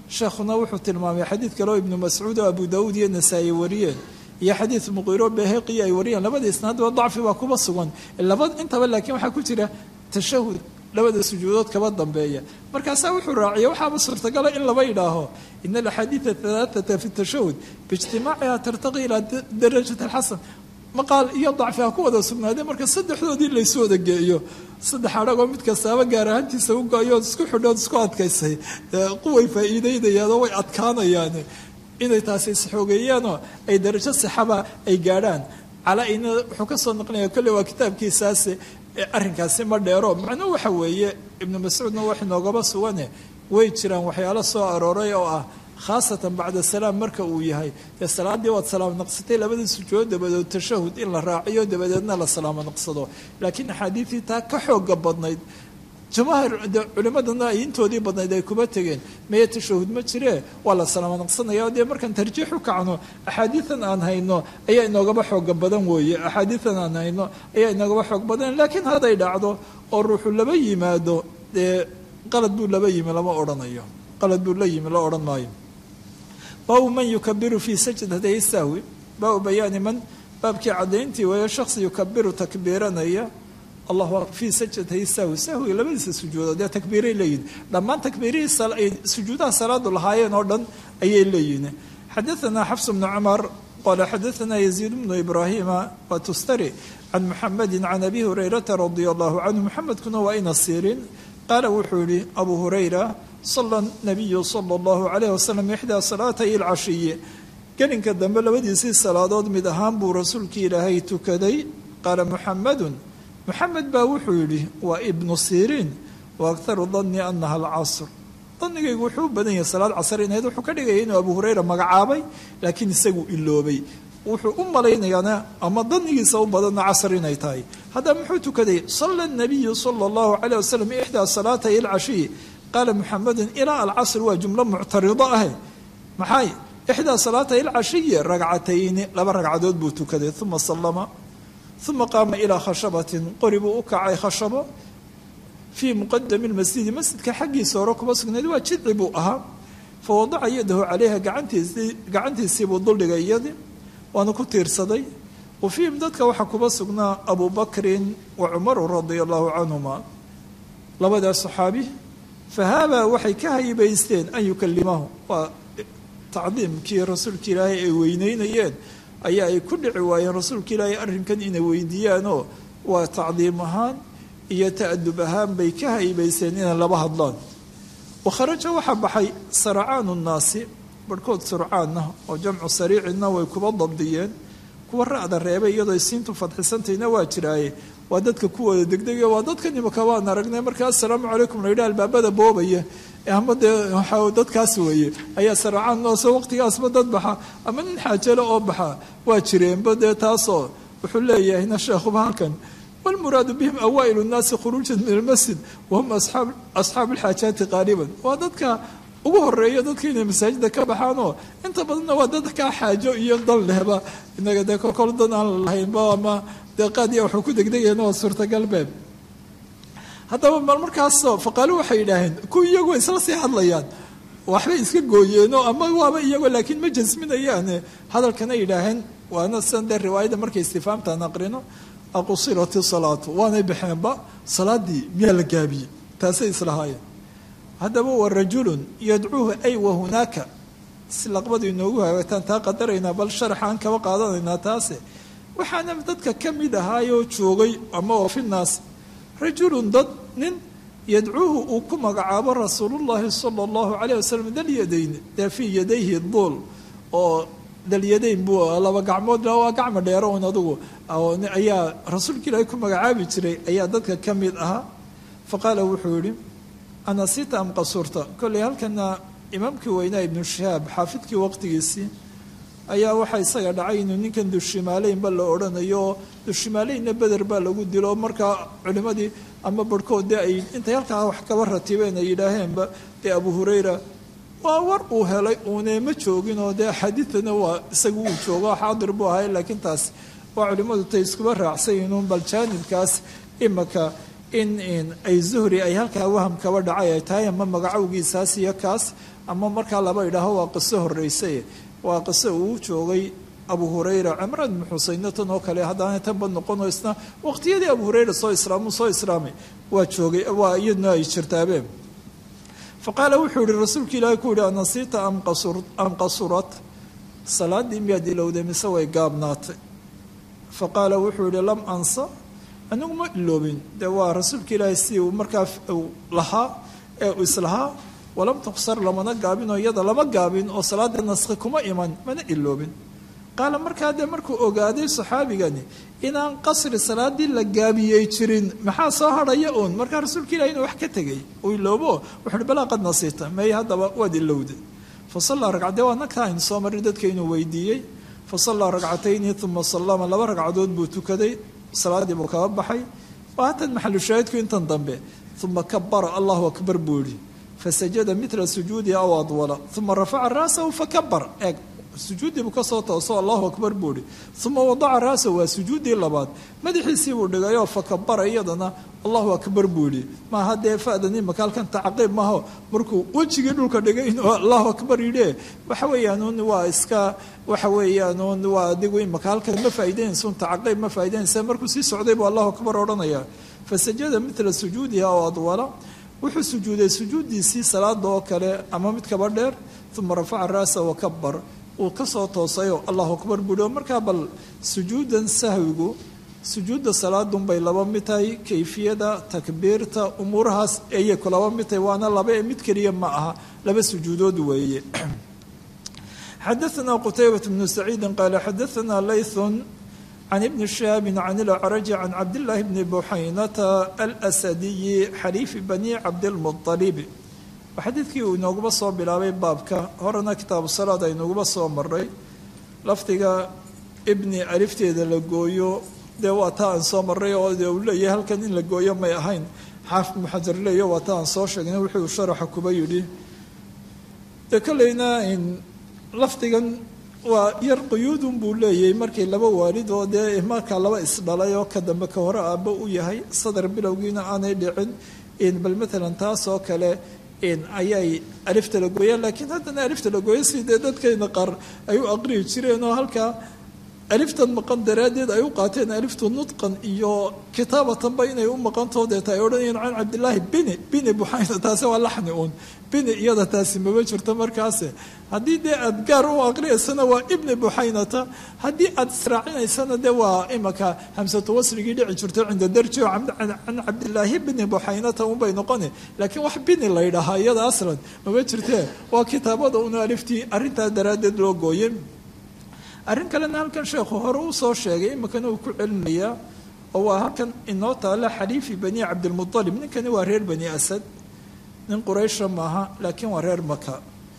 sheekhuna wuxuu tilmaamay xadiid kale oo ibnu mascuud oo abu daawuud iyo nasaa-i wariyeen iyo xadiid muqiiro beheqi ay wariyeen labada isnaadba dacfi baa kuba sugan laba intaba laakiin waxaa ku jira tashahud labada sujuudood kaba dambeeya markaasaa wuxuu raaciyay waxaaba suurtagala in laba yidhaaho ina alaxaadiida halaaata fi tashahud biijtimaaciha tartaqi ilaa darajat alxasan maqaal iyo dacfi ha ku wada sugnaadee marka saddexdoodii laysu wada geeyo saddex adhagoo mid kastaaba gaar ahaantiisa u go-yood isku xidhood isku adkaysay quway faa'iideynayaanoo way adkaanayaan inay taasi isxoogeeyaanoo ay darajo sixaba ay gaadhaan calaa ina wuxuu ka soo naqlinaya kolley waa kitaabkiisaas arrinkaasi ma dheero macnuhu waxa weeye ibnu mascuudna wax inoogaba sugane way jiraan waxyaalo soo arooray oo ah khaasatan bacda salaam marka uu yahay dee salaaddii waad salaamo naqsatay labadii sujuudo dabadeed tashahud in la raaciyo dabadeedna la salaamo naqsado laakiin axaadiidtii taa ka xooga badnayd jamaahir culimadana ay intoodii badnayd ay kuma tegeen meye tashahud ma jiree waa la salaamo naqsanaya dee markaan tarjiix u kacno axaadiidan aan hayno ayaa inoogaba xooga badan weeye axaadiidan aan hayno ayaa inoogaba xoog badan laakiin hadday dhacdo oo ruuxu laba yimaado dee qalad buu laba yimi lama odhanayo qalad buu la yimi la odhan maayo baabu man yukabiru fii sajdatay sahwi baabu bayaani man baabkii caddayntii weeye shaksi yukabiru takbiiranaya allah fii sajdatay sahwi sahwiga labadiisa sujuudood dee takbiiray leeyihin dhammaan takbiirihii sujuudaha salaadu lahaayeen oo dhan ayay leeyihin xadaثana xafs bnu cumar qala xadaثana yaziid bnu ibraahima watustari can muxamedi can abi hurayrata radia allahu canhu muxamedkuna waa ina siirin qaala wuxuu yihi abu hurayra sala nabiyu sala allahu calayh wasalam ixdaa salaatay alcashiye gelinka dambe labadiisii salaadood mid ahaan buu rasuulkii ilaahay tukaday qaala muxamedun muxamed baa wuxuu yidhi waa ibnu siriin wa akharu danni anaha alcasr danigaygu wuxuu u badan yahay salaad casar inayd wuxuu ka dhigaya inuu abu hurayra magacaabay laakiin isagu iloobay wuxuu u malaynayaana ama danigiisa u badanna casar inay tahay haddaba muxuu tukaday sala nabiyu sala allahu calayh wasalam ixdaa salaatay alcashiyi qaala muxamedun ilaa alcasr waa jumlo muctarido ahe maxay ixdaa salaatay alcashiyi ragcatayni laba ragcadood buu tukaday uma sallama uma qaama ilaa khashabatin qori buu u kacay khashabo fii muqadami lmasjidi masjidka xaggiisa hore kuma sugnayd waa jidci buu ahaa fa wadaca yadahu calayha gacantiisii gacantiisiibuu duldhigay iyadii waana ku tiirsaday wa fiihim dadka waxaa kuba sugnaa abu bakrin wa cumaru radia allahu canhuma labadaas saxaabi fahaabaa waxay ka haybaysteen an yukalimahu waa tacdiimkii rasuulka ilaahay ay weyneynayeen ayaa ay ku dhici waayeen rasuulka ilaahay arrinkan inay weydiiyaanoo waa tacdiim ahaan iyo ta'adub ahaan bay ka haybayseen inay laba hadlaan wakharaja waxaa baxay saracaanu nnaasi barhkood surcaanna oo jamcu sariicinna way kuba dabdiyeen kuwa ra'da reebay iyadoo siintu fadxisantayna waa jiraaye waa dadka kuwooda degdegaya waa dadkan imaka waan aragnay marka assalaamu calaykum la yidhaha albaabada boobaya ama dee waxaa dadkaas weeye ayaa saracaan noose waqtigaasba dad baxa ama nin xaajalo oo baxa waa jireenba dee taasoo wuxuu leeyahayna sheekhuba halkan walmuraadu bihim awaa'ilu nnaasi khuruujan min almasjid wahum asxaabu alxaajaati qaaliban waa dadka ugu horeeya dadka inay masaajida ka baxaanoo inta badanna waa dadkaa xaajo iyo dan lehba inaga dee kolkol dan aan lahaynba ama dee qaadiya waxuu ku degdegayana waa suurtagalbeeb haddaba mal markaasoo faqaalu waxay yidhaaheen kuwa iyagoo isla sii hadlayaan waxbay iska gooyeenoo ama waaba iyagoo laakiin ma jasminayaane hadalkana yidhaaheen waana sidan dee riwaayadda markay istifaamtaan aqrino aqusirati salaatu waanay baxeenba salaadii miyaa la gaabiyey taasay islahaayeen haddaba wa rajulun yadcuuhu ay wa hunaaka si laqbadu inoogu hagaataan taa qadaraynaa bal sharaxaan kaba qaadanaynaa taase waxaana dadka ka mid ahaayoo joogay ama oo finaas rajulun dad nin yadcuuhu uu ku magacaabo rasuulullaahi sala allahu calayh wasalam dalyadayn dee fii yadayhi duul oo dalyadayn buu laba gacmood waa gacmo dheero un adugu ayaa rasuulka ilaahay ku magacaabi jiray ayaa dadka ka mid ahaa fa qaala wuxuu yidhi anasita am qasurta kolley halkana imaamkii weynaa ibnu shihaab xaafidkii waqtigiisii ayaa waxaa isaga dhacay inuu ninkan dushimaaleynba la odhanayo oo dushimaaleynna beder baa lagu dilo markaa culimmadii ama barhkood dee ay intay halkaa wax kaba ratibeen ay yidhaaheenba dee abu hurayra waa war uu helay uune ma joogin oo dee xadiidana waa isagu uu joogo xaadir buu ahay laakiin taas waa culimmadu tay iskuba raacsayinuun bal jaanibkaas imaka in ay zuhri ay halkaa waham kaba dhacay ay tahay ama magacowgiisaas iyo kaas ama markaa laba idhaaho waa qiso horreysay waa qiso uu joogay abu hurayra cimraan ibnu xuseyne tan oo kale haddaana tanba noqono isna waqtiyadii abu hurayra soo islaamu soo islaamay waa joogay waa iyadna ay jirtaabeen fa qaala wuxuu yihi rasuulka ilaahi ku yihi anasiita am qasurat salaadii miyaad ilowday mise way gaabnaatay fa qaala wuxuu yihi lam ansa anigu ma iloobin dee waa rasuulka ilaahi si uu markaa lahaa ee uu islahaa walam tuqsar lamana gaabin oo iyada lama gaabin oo salaada naskhi kuma iman mana iloobin qaala markaa dee markuu ogaaday saxaabigani inaan qasri salaadii la gaabiyey jirin maxaa soo hadhaya uun markaa rasuulka ilahi inuu wax ka tegay uu iloobo wuxuuhi balaa qad nasiita may haddaba waad ilowda fa sallaa ragcadee waa nagta aynu soo marray dadka inuu weydiiyey fa sallaa ragcatayni uma sallama laba ragcadood buu tukaday salaadii buu kaba baxay waa hatan maxalu shaahidku intan dambe uma kabara allahu akbar buu yihi fasajada mila sujuudi aw adwala uma rafaca ra'sahu fakabar eeg sujuuddii buu kasoo tooso allahu akbar buu ihi uma wadaca ra'sahu waa sujuuddii labaad madaxiisii buu dhigayoo fakabara iyadana allahu akbar buu yihi maaha dee fa'dan imaka halkan tacqiib maaho markuu wejigii dhulka dhigay inuu allahu akbar yidhi waxa weeyaanuun waa iska waxa weeyaanuun waa adigu imaka halkan ma faa'idaynaysun tacqiib ma faa'idaynaysa markuu sii socday buu allahu akbar odhanaya fasajada mila sujuudihi aw adwala wuxuu sujuuday sujuuddiisii salaada oo kale ama mid kaba dheer uma rafaca ra'sa wakabar uu kasoo toosayoo allahu akbar buuhi oo markaa bal sujuudan sahwigu sujuudda salaadunbay laba mid tahay kayfiyada takbiirta umuurahaas ayay ku laba mid tahay waana laba ee mid keliya ma aha laba sujuudood weeye xadaثna qtaybaة bnu saciidi qaala xadaثna layثun can ibni shihaabi can ilacraji can cabdillaahi bni buxaynata alsadiyi xaliifi bani cabdilmuطalib xadiidkii uu inooguba soo bilaabay baabka horena kitaabu salaad aynuguba soo maray lafdiga ibni alifteeda la gooyo dee waa taa aan soo maray oo dee uu leeyahay halkan in la gooyo may ahayn xaafid ibnu xajar leeyo waa taa aan soo sheegnay wuxuu sharaxa kuba yidhi dee kolleyna lafdigan waa yar quyuudun buu leeyahay markay laba waalid oo dee markaa laba isdhalay oo ka dambe ka hore aabbo u yahay sadar bilowgiina aanay dhicin bal matalan taas oo kale ayay alifta la gooyaan laakiin haddana alifta la gooya si dee dadkayna qaar ay u aqriyi jireen oo halkaa aliftan maqan daraaddeed ay u qaateen aliftu nudqan iyo kitaabatanba inay u maqantoo deeta ay odhanayeen can cabdillaahi bini bini buxayna taasi waa laxni uun bini iyada taasi maba jirto markaase haddii dee aad gaar u aqriyaysana waa ibni buxaynata haddii aad israacinaysana dee waa imaka hamsatu wasrigii dhici jirto cinda darji oo can cabdillaahi bini buxaynata unbay noqoni laakiin wax bini la ydhahaa iyada aslan maba jirtee waa kitaabada una aliftii arrintaa daraaddeed loo gooye arrin kalena halkan sheekhu hore uu soo sheegay iminkana uu ku celinayaa oo waa halkan inoo taala xaliifi bani cabdilmualib ninkani waa reer bani asad nin quraysha maaha laakiin waa reer maka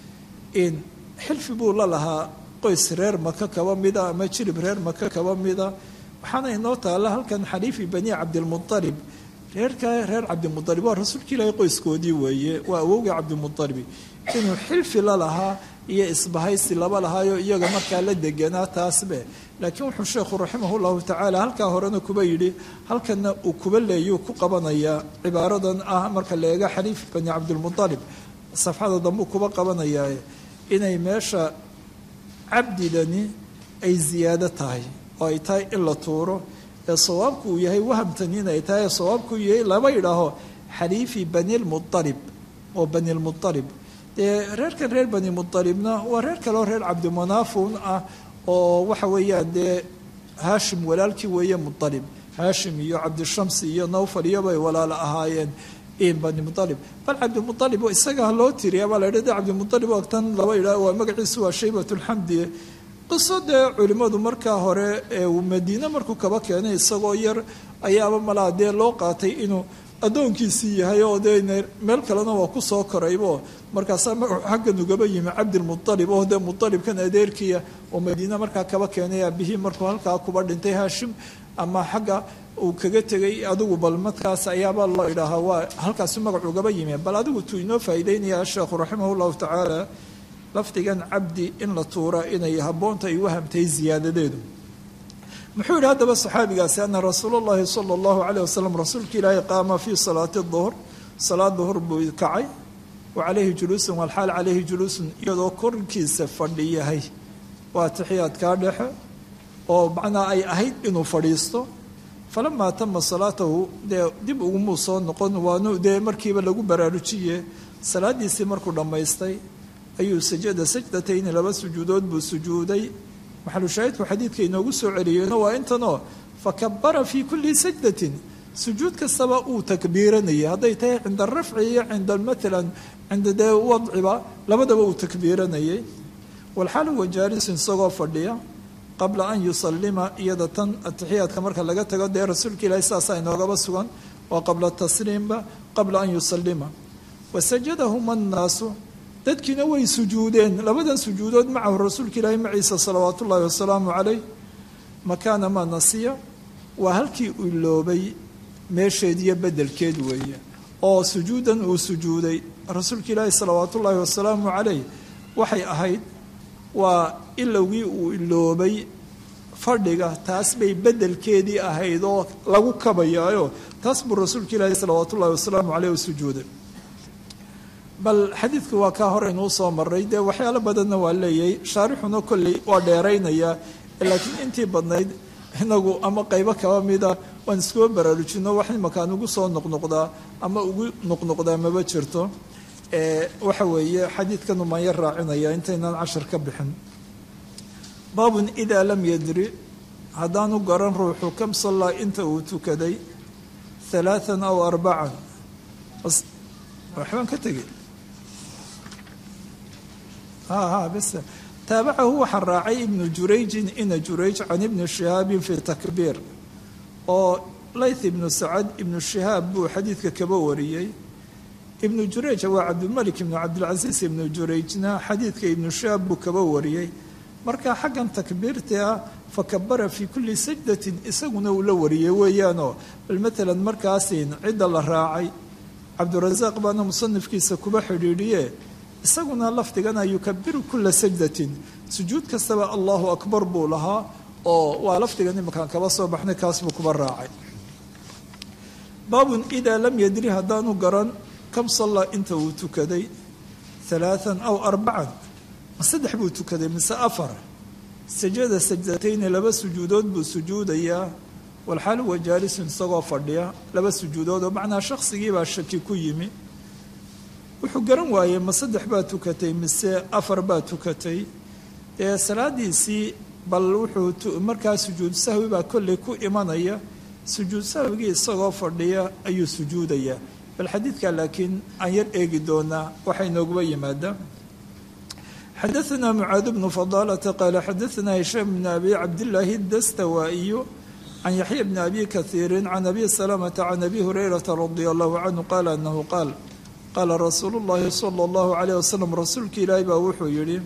xilfi buu la lahaa qoys reer maka kaba mida ama jirib reer maka kaba mida waxaana inoo taala halkan xaliifi bani cabdilmualib reerka reer cabdimualib waa rasuulka ilaahay qoyskoodii weeye waa awowga cabdimualibi inuu xilfi la lahaa iyo isbahaysi laba lahaayo iyaga markaa la deganaa taasbe laakiin wuxuu sheekhu raximah llahu tacaala halkaa horena kuba yidhi halkana uu kuba leeyuu ku qabanayaa cibaaradan ah marka la eega xaliif bani cabdilmualib safxada dambuu kuba qabanayaa inay meesha cabdidani ay ziyaado tahay oo ay tahay in la tuuro ee sawaabku uu yahay wahamtani inay tahay ee sawaabku uu yahay lama yidhaaho xaliifi bani lmualib oo bani lmualib dee reerkan reer bani mualibna waa reer kaleoo reer cabdimanaafun ah oo waxa weeyaan dee haashim walaalkii weeye mualib haashim iyo cabdishamsi iyo nawfal iyobay walaalo ahaayeen bani mualib bal cabdimualib isagaa loo tiriya baa la yidhi de cabdimualib oo tan laba yidhaah waa magaciisu waa shaybat lxamdi qiso dee culimmadu markaa hore ee uu madiine markuu kaba keenay isagoo yar ayaaba malaa dee loo qaatay inuu addoonkiisii yahay oo dee meel kalena waa ku soo koraybo markaasaa magacu xaggan ugaba yimi cabdilmualib oo dee mualibkan adeerkiya oo madiine markaa kaba keenay aabihii markuu halkaa kuba dhintay haashim ama xagga uu kaga tegay adigu bal markaas ayaaba loo idhaahaa waa halkaasu magacu ugaba yimi bal adigu tuu inoo faa'iideynaya sheekhu raximah llahu tacaala lafdigan cabdi in la tuura inay habboonta ay wahamtay ziyaadadeedu muxuu yidhi haddaba saxaabigaasi ana rasuul llahi sala allahu caleyh wasalam rasuulka ilaahay qaama fii salaati duhr salaad duhur buu kacay wa calayhi juluusun walxaal calayhi juluusun iyadoo korkiisa fadhi yahay waa atixiyaadkaa dhexe oo macnaa ay ahayd inuu fadhiisto falamaa tama salaatahu dee dib ugumuu soo noqon waanu dee markiiba lagu baraarujiye salaadiisii markuu dhammaystay ayuu sajada sajdatayni laba sujuudood buu sujuuday maxalushaahidku xadiidka inoogu soo celiyeeno waa intanoo fakabara fii kulli sajdatin sujuud kastaba uu takbiiranayay hadday tahay cinda rafci iyo cinda maalan cinda dee wadciba labadaba uu takbiiranayay walxaal huwa jaalisun isagoo fadhiya qabla an yusalima iyada tan atixiyaadka marka laga tago dee rasuulka ilaahi saasaa inoogaba sugan waa qabla tasliimba qabla an yusalima wasajadahuma annaasu dadkiina way sujuudeen labadan sujuudood macahu rasuulka ilaahi maciisa salawaat ullaahi wasalaamu calayh makaana maa nasiya waa halkii uu iloobay meesheed iyo bedelkeed weeye oo sujuudan uu sujuuday rasuulka ilaahi salawaat ullaahi wasalaamu calayh waxay ahayd waa ilowgii uu iloobay fadhiga taas bay bedelkeedii ahayd oo lagu kabayaayo taas buu rasuulka ilaahi salawaat ullahi wasalaamu caleyh u sujuuday bal xadiidku waa kaa hor inuu soo maray dee waxyaalo badanna waa leeyahay shaarixuna kolley waa dheeraynayaa laakiin intii badnayd inagu ama qaybo kaba mida waan iskuba baraarujino wax imakaan ugu soo noqnoqdaa ama ugu noqnoqdaa maba jirto waxa weeye xadiidkan umaan yar raacinaya intaynaan cashar ka bixin baabun idaa lam yadri haddaanu garan ruuxu kam sallaa inta uu tukaday halaathan aw arbacan waxbaan ka tegey ha ha bes taabacahu waxaa raacay ibnu jurayjin ina jurayj can ibni shihaabin fi takbiir oo layth ibnu sacad ibnu shihaab buu xadiidka kaba wariyey ibnu jurayj waa cabdilmalik ibnu cabdilcasiis ibnu jurayjna xadiidka ibnu shihaab buu kaba wariyey marka xaggan takbiirta ah fakabara fii kulli sajdatin isaguna uu la wariyey weeyaanoo bal matalan markaasin cidda la raacay cabdurasaaq baana musanifkiisa kuba xidhiidhiye isaguna lafdigana yukabiru kula sajdatin sujuud kastaba allahu akbar buu lahaa oo waa lafdigan imakaan kaba soo baxnay kaas buu kuba raacay baabun idaa lam yadri haddaanu garan kam sallaa inta uu tukaday halaathan aw arbacan saddex buu tukaday mise afar sajada sajdatayni laba sujuudood buu sujuudayaa walxaal huwa jaalisun isagoo fadhiya laba sujuudood oo macnaa shakhsigiibaa shaki ku yimi wuxuu garan waayey ma saddex baa tukatay mise afar baa tukatay ee salaadiisii bal wuxuu markaa sujuud sahwi baa kolley ku imanaya sujuud sahwigii isagoo fadhiya ayuu sujuudayaa bal xadiidka laakiin aan yar eegi doonaa waxay nooguba yimaadaan xadaثna mcaad bnu fadaalata qaala xadaثna hishaam bn abi cabdillaahi dastawaa'iyu can yaxya bni abi kahiiri can abi salamata can abi hurayrata radia allahu canhu qaala anahu qaal qaala rasuulu llahi sala allahu calayh wasalam rasuulka ilaahi baa wuxuu yidhi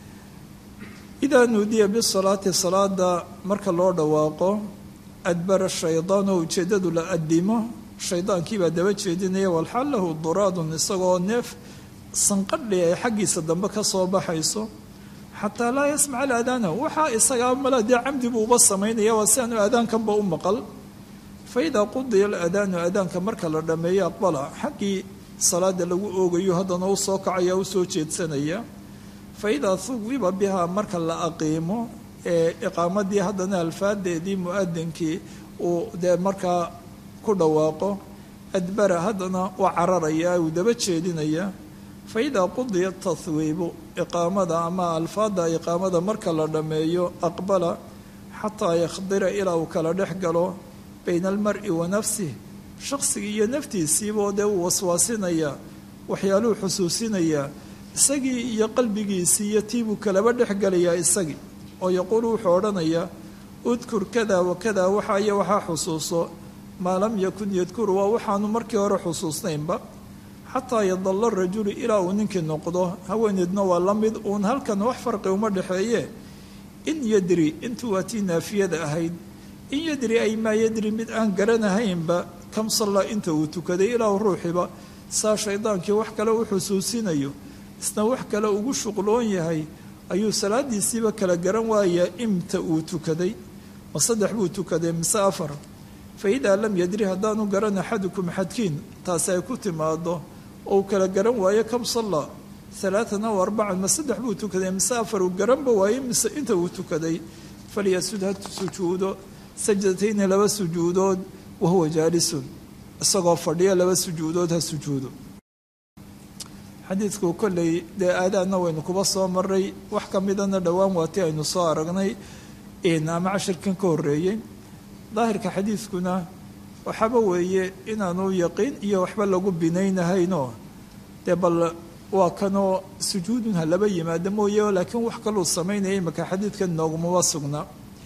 idaa nuudiya bisalaati salaada marka loo dhawaaqo adbara shaydaan oo ujeeddadu la adimo shaydaankiibaa daba jeedinaya walxaal lahu duraadun isagoo neef sanqadhi ay xaggiisa dambe ka soo baxayso xataa laa yasmaca alaadaana waxaa isagaa mala dee camdi buu uba samaynaya waa si aanu aadaankanba u maqal fa idaa qudiya alaadaanu aadaanka marka la dhammeeyo aqbala xaggii salaada lagu oogayo haddana u soo kacaya u soo jeedsanaya fa idaa huwiba bihaa marka la aqiimo ee iqaamadii haddana alfaadeedii mu-adinkii uu dee markaa ku dhawaaqo adbara haddana waa cararaya uu daba jeedinaya fa idaa qudiya tahwiibu iqaamada ama alfaada iqaamada marka la dhammeeyo aqbala xataa yakhdira ilaa uu kala dhex galo bayna almari wa nafsih shaqsigii iyo naftiisiiboo dee uu waswaasinaya waxyaaluhu xusuusinayaa isagii iyo qalbigiisii iyo tiibuu kalaba dhex gelayaa isagii oo yaquulu wuxuu odhanayaa udkur kada wa kada waxaa iyo waxaa xusuuso maa lam yakun yadkuru waa waxaanu markii hore xusuusnaynba xataa yadalla rajulu ilaa uu ninkii noqdo haweeneedna waa la mid uun halkan wax farqi uma dhexeeye in yadri intuu waa tii naafiyada ahayd in yadri ay maa yadri mid aan garanahaynba kam sallaa inta uu tukaday ilaa ruuxiba saa shaydaankii wax kale u xusuusinayo isna wax kale ugu shuqloon yahay ayuu salaadiisiiba kala garan waayaa imta uu tukaday ma saddex buu tukaday mise afar fa idaa lam yadri haddaanu garan axadukum xadkiin taasi ay ku timaado oo uu kala garan waayo kam salla alaatan aw arbacan ma saddex buu tukaday mise afar uu garanba waayo mise inta uu tukaday falyasud ha sujuudo sajdatayni laba sujuudood wahuwa jaalisun isagoo fadhiya laba sujuudood ha sujuudo xadiidku kolley dee aadaadna waynu kuba soo maray wax ka midana dhowaan waati aynu soo aragnay ama cashirkan ka horreeyey daahirka xadiidkuna waxaaba weeye inaanu yaqiin iyo waxba lagu binaynahayno dee bal waa kanoo sujuudun ha laba yimaado mooye laakiin wax kaluu samaynaya imaka xadiidkan noogumaba sugna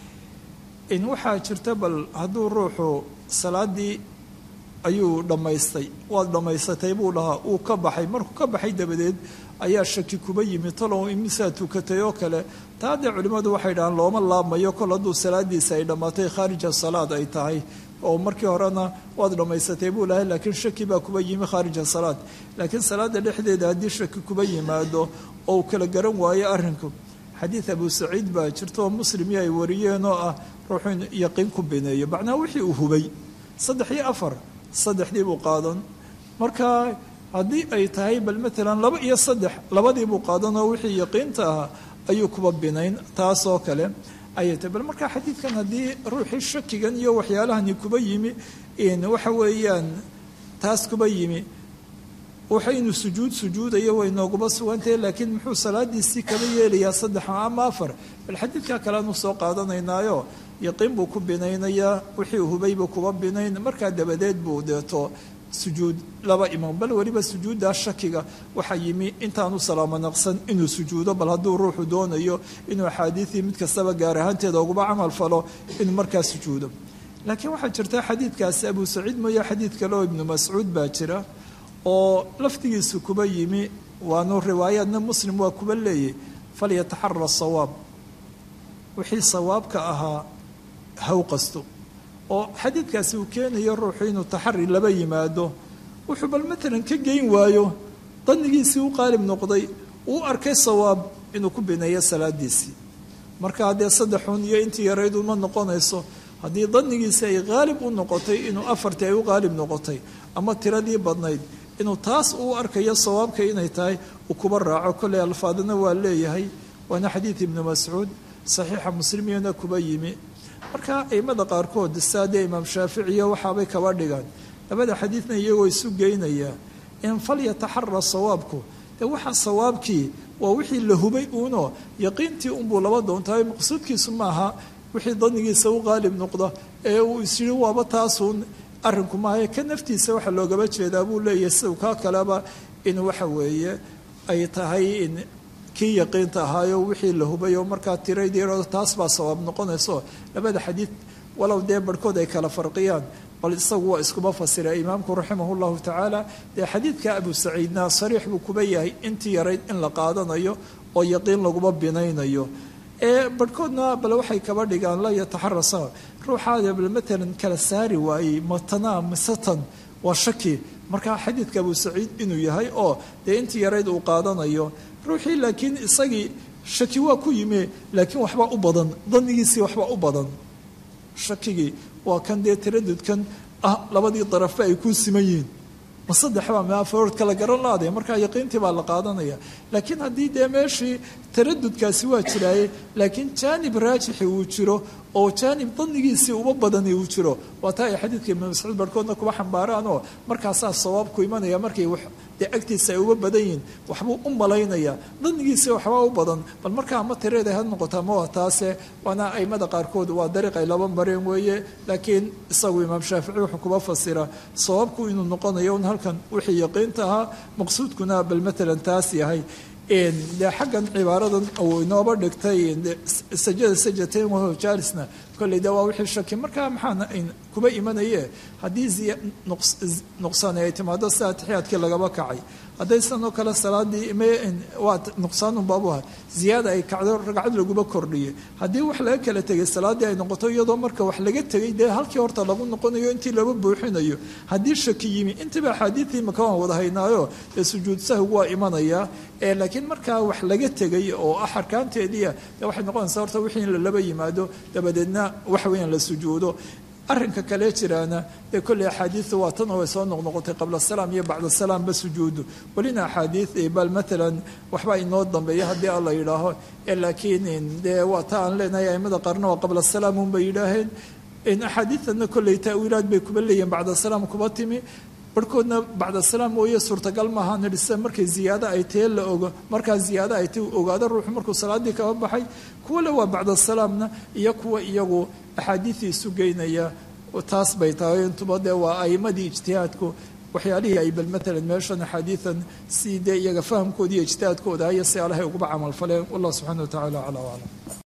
in waxaa jirta bal hadduu ruuxu salaadii ayuu dhammaystay waad dhammaysatay buu dhahaa uu ka baxay markuu ka baxay dabadeed ayaa shaki kuba yimi talow imisaa tukatay oo kale taa dee culimmadu waxay dhahaan looma laabmayo kol hadduu salaadiisa ay dhammaatay khaarija salaad ay tahay oo markii horena waad dhammaysatay buu lahay laakiin shaki baa kuba yimi khaarija salaad laakiin salaada dhexdeeda haddii shaki kuba yimaado oo uu kala garan waayo arrinku xadiid abu saciid baa jirta oo muslimii ay wariyeen oo ah ruuxuu in yaqiin ku bineeyo macnaa wixii uu hubay saddex iyo afar saddexdii buu qaadan marka haddii ay tahay bal maalan laba iyo saddex labadii buu qaadan oo wixii yaqiinta ahaa ayuu kuba binayn taasoo kale ayay tahay bal marka xadiidkan haddii ruuxii shakigan iyo waxyaalahani kuba yimi waxa weeyaan taas kuba yimi waxa inuu sujuud sujuudayo way nooguba sugantahe laakiin muxuu salaadiisii kaba yeelayaa saddex ama afar bal xadiidkaa kaleanu soo qaadanaynaayo yaqiin buu ku binaynayaa wixii hubaybuu kuba binayn markaa dabadeed buu deeto sujuud laba iman bal weliba sujuuddaa shakiga waxaa yimi intaanu salaamo naqsan inuu sujuudo bal hadduu ruuxu doonayo inuu axaadiidii mid kastaba gaar ahaanteeda uguba camal falo inuu markaa sujuudo laakiin waxaa jirta xadiidkaasi abu saciid mooye xadiid kale oo ibnu mascuud baa jira oo laftigiisu kuba yimi waanu riwaayaadna muslim waa kuba leeyay falyataxara sawaab wixii sawaabka ahaa haw qasto oo xadiidkaasi uu keenayo ruuxu inuu taxari laba yimaado wuxuu bal matalan ka geyn waayo dannigiisii u qaalib noqday uu arkay sawaab inuu ku bineeyo salaadiisii marka haddee saddexun iyo intii yarayd uma noqonayso haddii dannigiisi ay qaalib u noqotay inuu afartii ay u qaalib noqotay ama tiradii badnayd inuu taas uu arkayo sawaabka inay tahay uu kuba raaco kolley alfaadana waa leeyahay waana xadiid ibnu mascuud saxiixa muslimiyana kuba yimi marka aimada qaarkood saadee imaam shaaficiyo waxaabay kaba dhigaan labada xadiidna iyagoo isu geynaya in falyataxara sawaabku dee waxa sawaabkii waa wixii la hubay uuno yaqiintii unbuu laba doontahay maqsuudkiisu maaha wixii danigiisa u qaalib noqda ee uu isyiri waaba taasuun arrinku maaha ka naftiisa waxa loogaba jeedaa buu leeyahay sidau kaa kaleba in waxa weeye ay tahay in kii yaqiinta ahaayo wixii la hubay oo markaa tiraydii taas baa sawaab noqonayso labada xadiid walow dee barhkood ay kala farqiyaan bal isagu waa iskuma fasira imaamku raximah llahu tacaala dee xadiidka abu saciidna sariix buu kuba yahay intii yarayd in la qaadanayo oo yaqiin laguma binaynayo ee barhkoodna bal waxay kaba dhigaan la yataxarasa ruuxaada bal matalan kala saari waayey matanaa misatan waa shaki markaa xadiidka abu saciid inuu yahay oo dee intii yarayd uu qaadanayo ruuxii laakiin isagii shaki waa ku yimi laakiin waxbaa u badan danigiisii waxbaa u badan shakigii waa kan dee taradudkan ah labadii darafba ay ku siman yihiin ma saddexba ma afarood kala garan laade markaa yaqiintii baa la qaadanaya laakiin haddii dee meeshii taradudkaasi waa jiraaye laakiin jaanib raajixi uu jiro oo jaanib danigiisii uba badani uu jiro waa taa ay xadiidka ibnu mascuud barhkoodna kuba xambaaraan oo markaasaa sawaabku imanaya markay dee agtiisa ay uba badan yihiin waxbuu u malaynaya danigiisii waxbaa u badan bal markaa ama tireeda ha noqota ma waa taase waana aimada qaarkood waa dariiq ay laba mareen weeye laakiin isagu imaam shaafici wuxuu kuba fasira sawaabku inuu noqonayo un halkan wixii yaqiinta ahaa maqsuudkuna bal matalan taas yahay de xaggan cibaaradan uu inooba dhigtay sajada sajatayn wahuwa jaarisna kolley de waa wixii shaki markaa maxaa kuba imanaye haddii nuqsaani ay timaado sida atixiyaadkii lagaba kacay hadday sanoo kale salaadii waa nuqsaanun baabuha ziyaada ay kacdo ragcad laguma kordhiye haddii wax laga kala tegay salaaddii ay noqoto iyadoo marka wax laga tegay dee halkii horta lagu noqonayo intii laba buuxinayo haddii shaki yimi intiiba axaadiidtii maka waan wada haynaayo ee sujuud sahwigu waa imanaya laakiin markaa wax laga tegay oo ah arkaanteediia de waxay noqonaysaa horta wixii in lalaba yimaado dabadeedna waxa weeyaan la sujuudo arrinka kale jiraana dee kolley axaadiidu waa tan oo way soo noqnoqotay qabla salaam iyo bacda salaamba sujuudu welina axaadiid bal maalan waxbaa inoo dambeeya haddii alla yidhaaho laakiin dee waa ta aan leenahay aimada qaarna waa qabla salaam unbay yidhaaheen axaadiidana kolley taawiilaad bay kuba leeyihin bacda salaam kuba timi barhkoodna bacda salaam mooye suurtagal maaha nidhisa markay ziyaado ay tee la ogo markaa ziyaado ay tee ogaado ruuxu markuu salaadii kaba baxay kuwa le waa bacda salaamna iyo kuwa iyagu axaadiidii isu geynaya taas bay tahay intuba dee waa aimadii ijtihaadku waxyaalihii ay bal maalan meeshan axaadiidan si dee iyaga fahamkooda iyo ijtihaadkooda iyo si alahay uguba camal faleen wallah subxana wa tacala aclaa aclam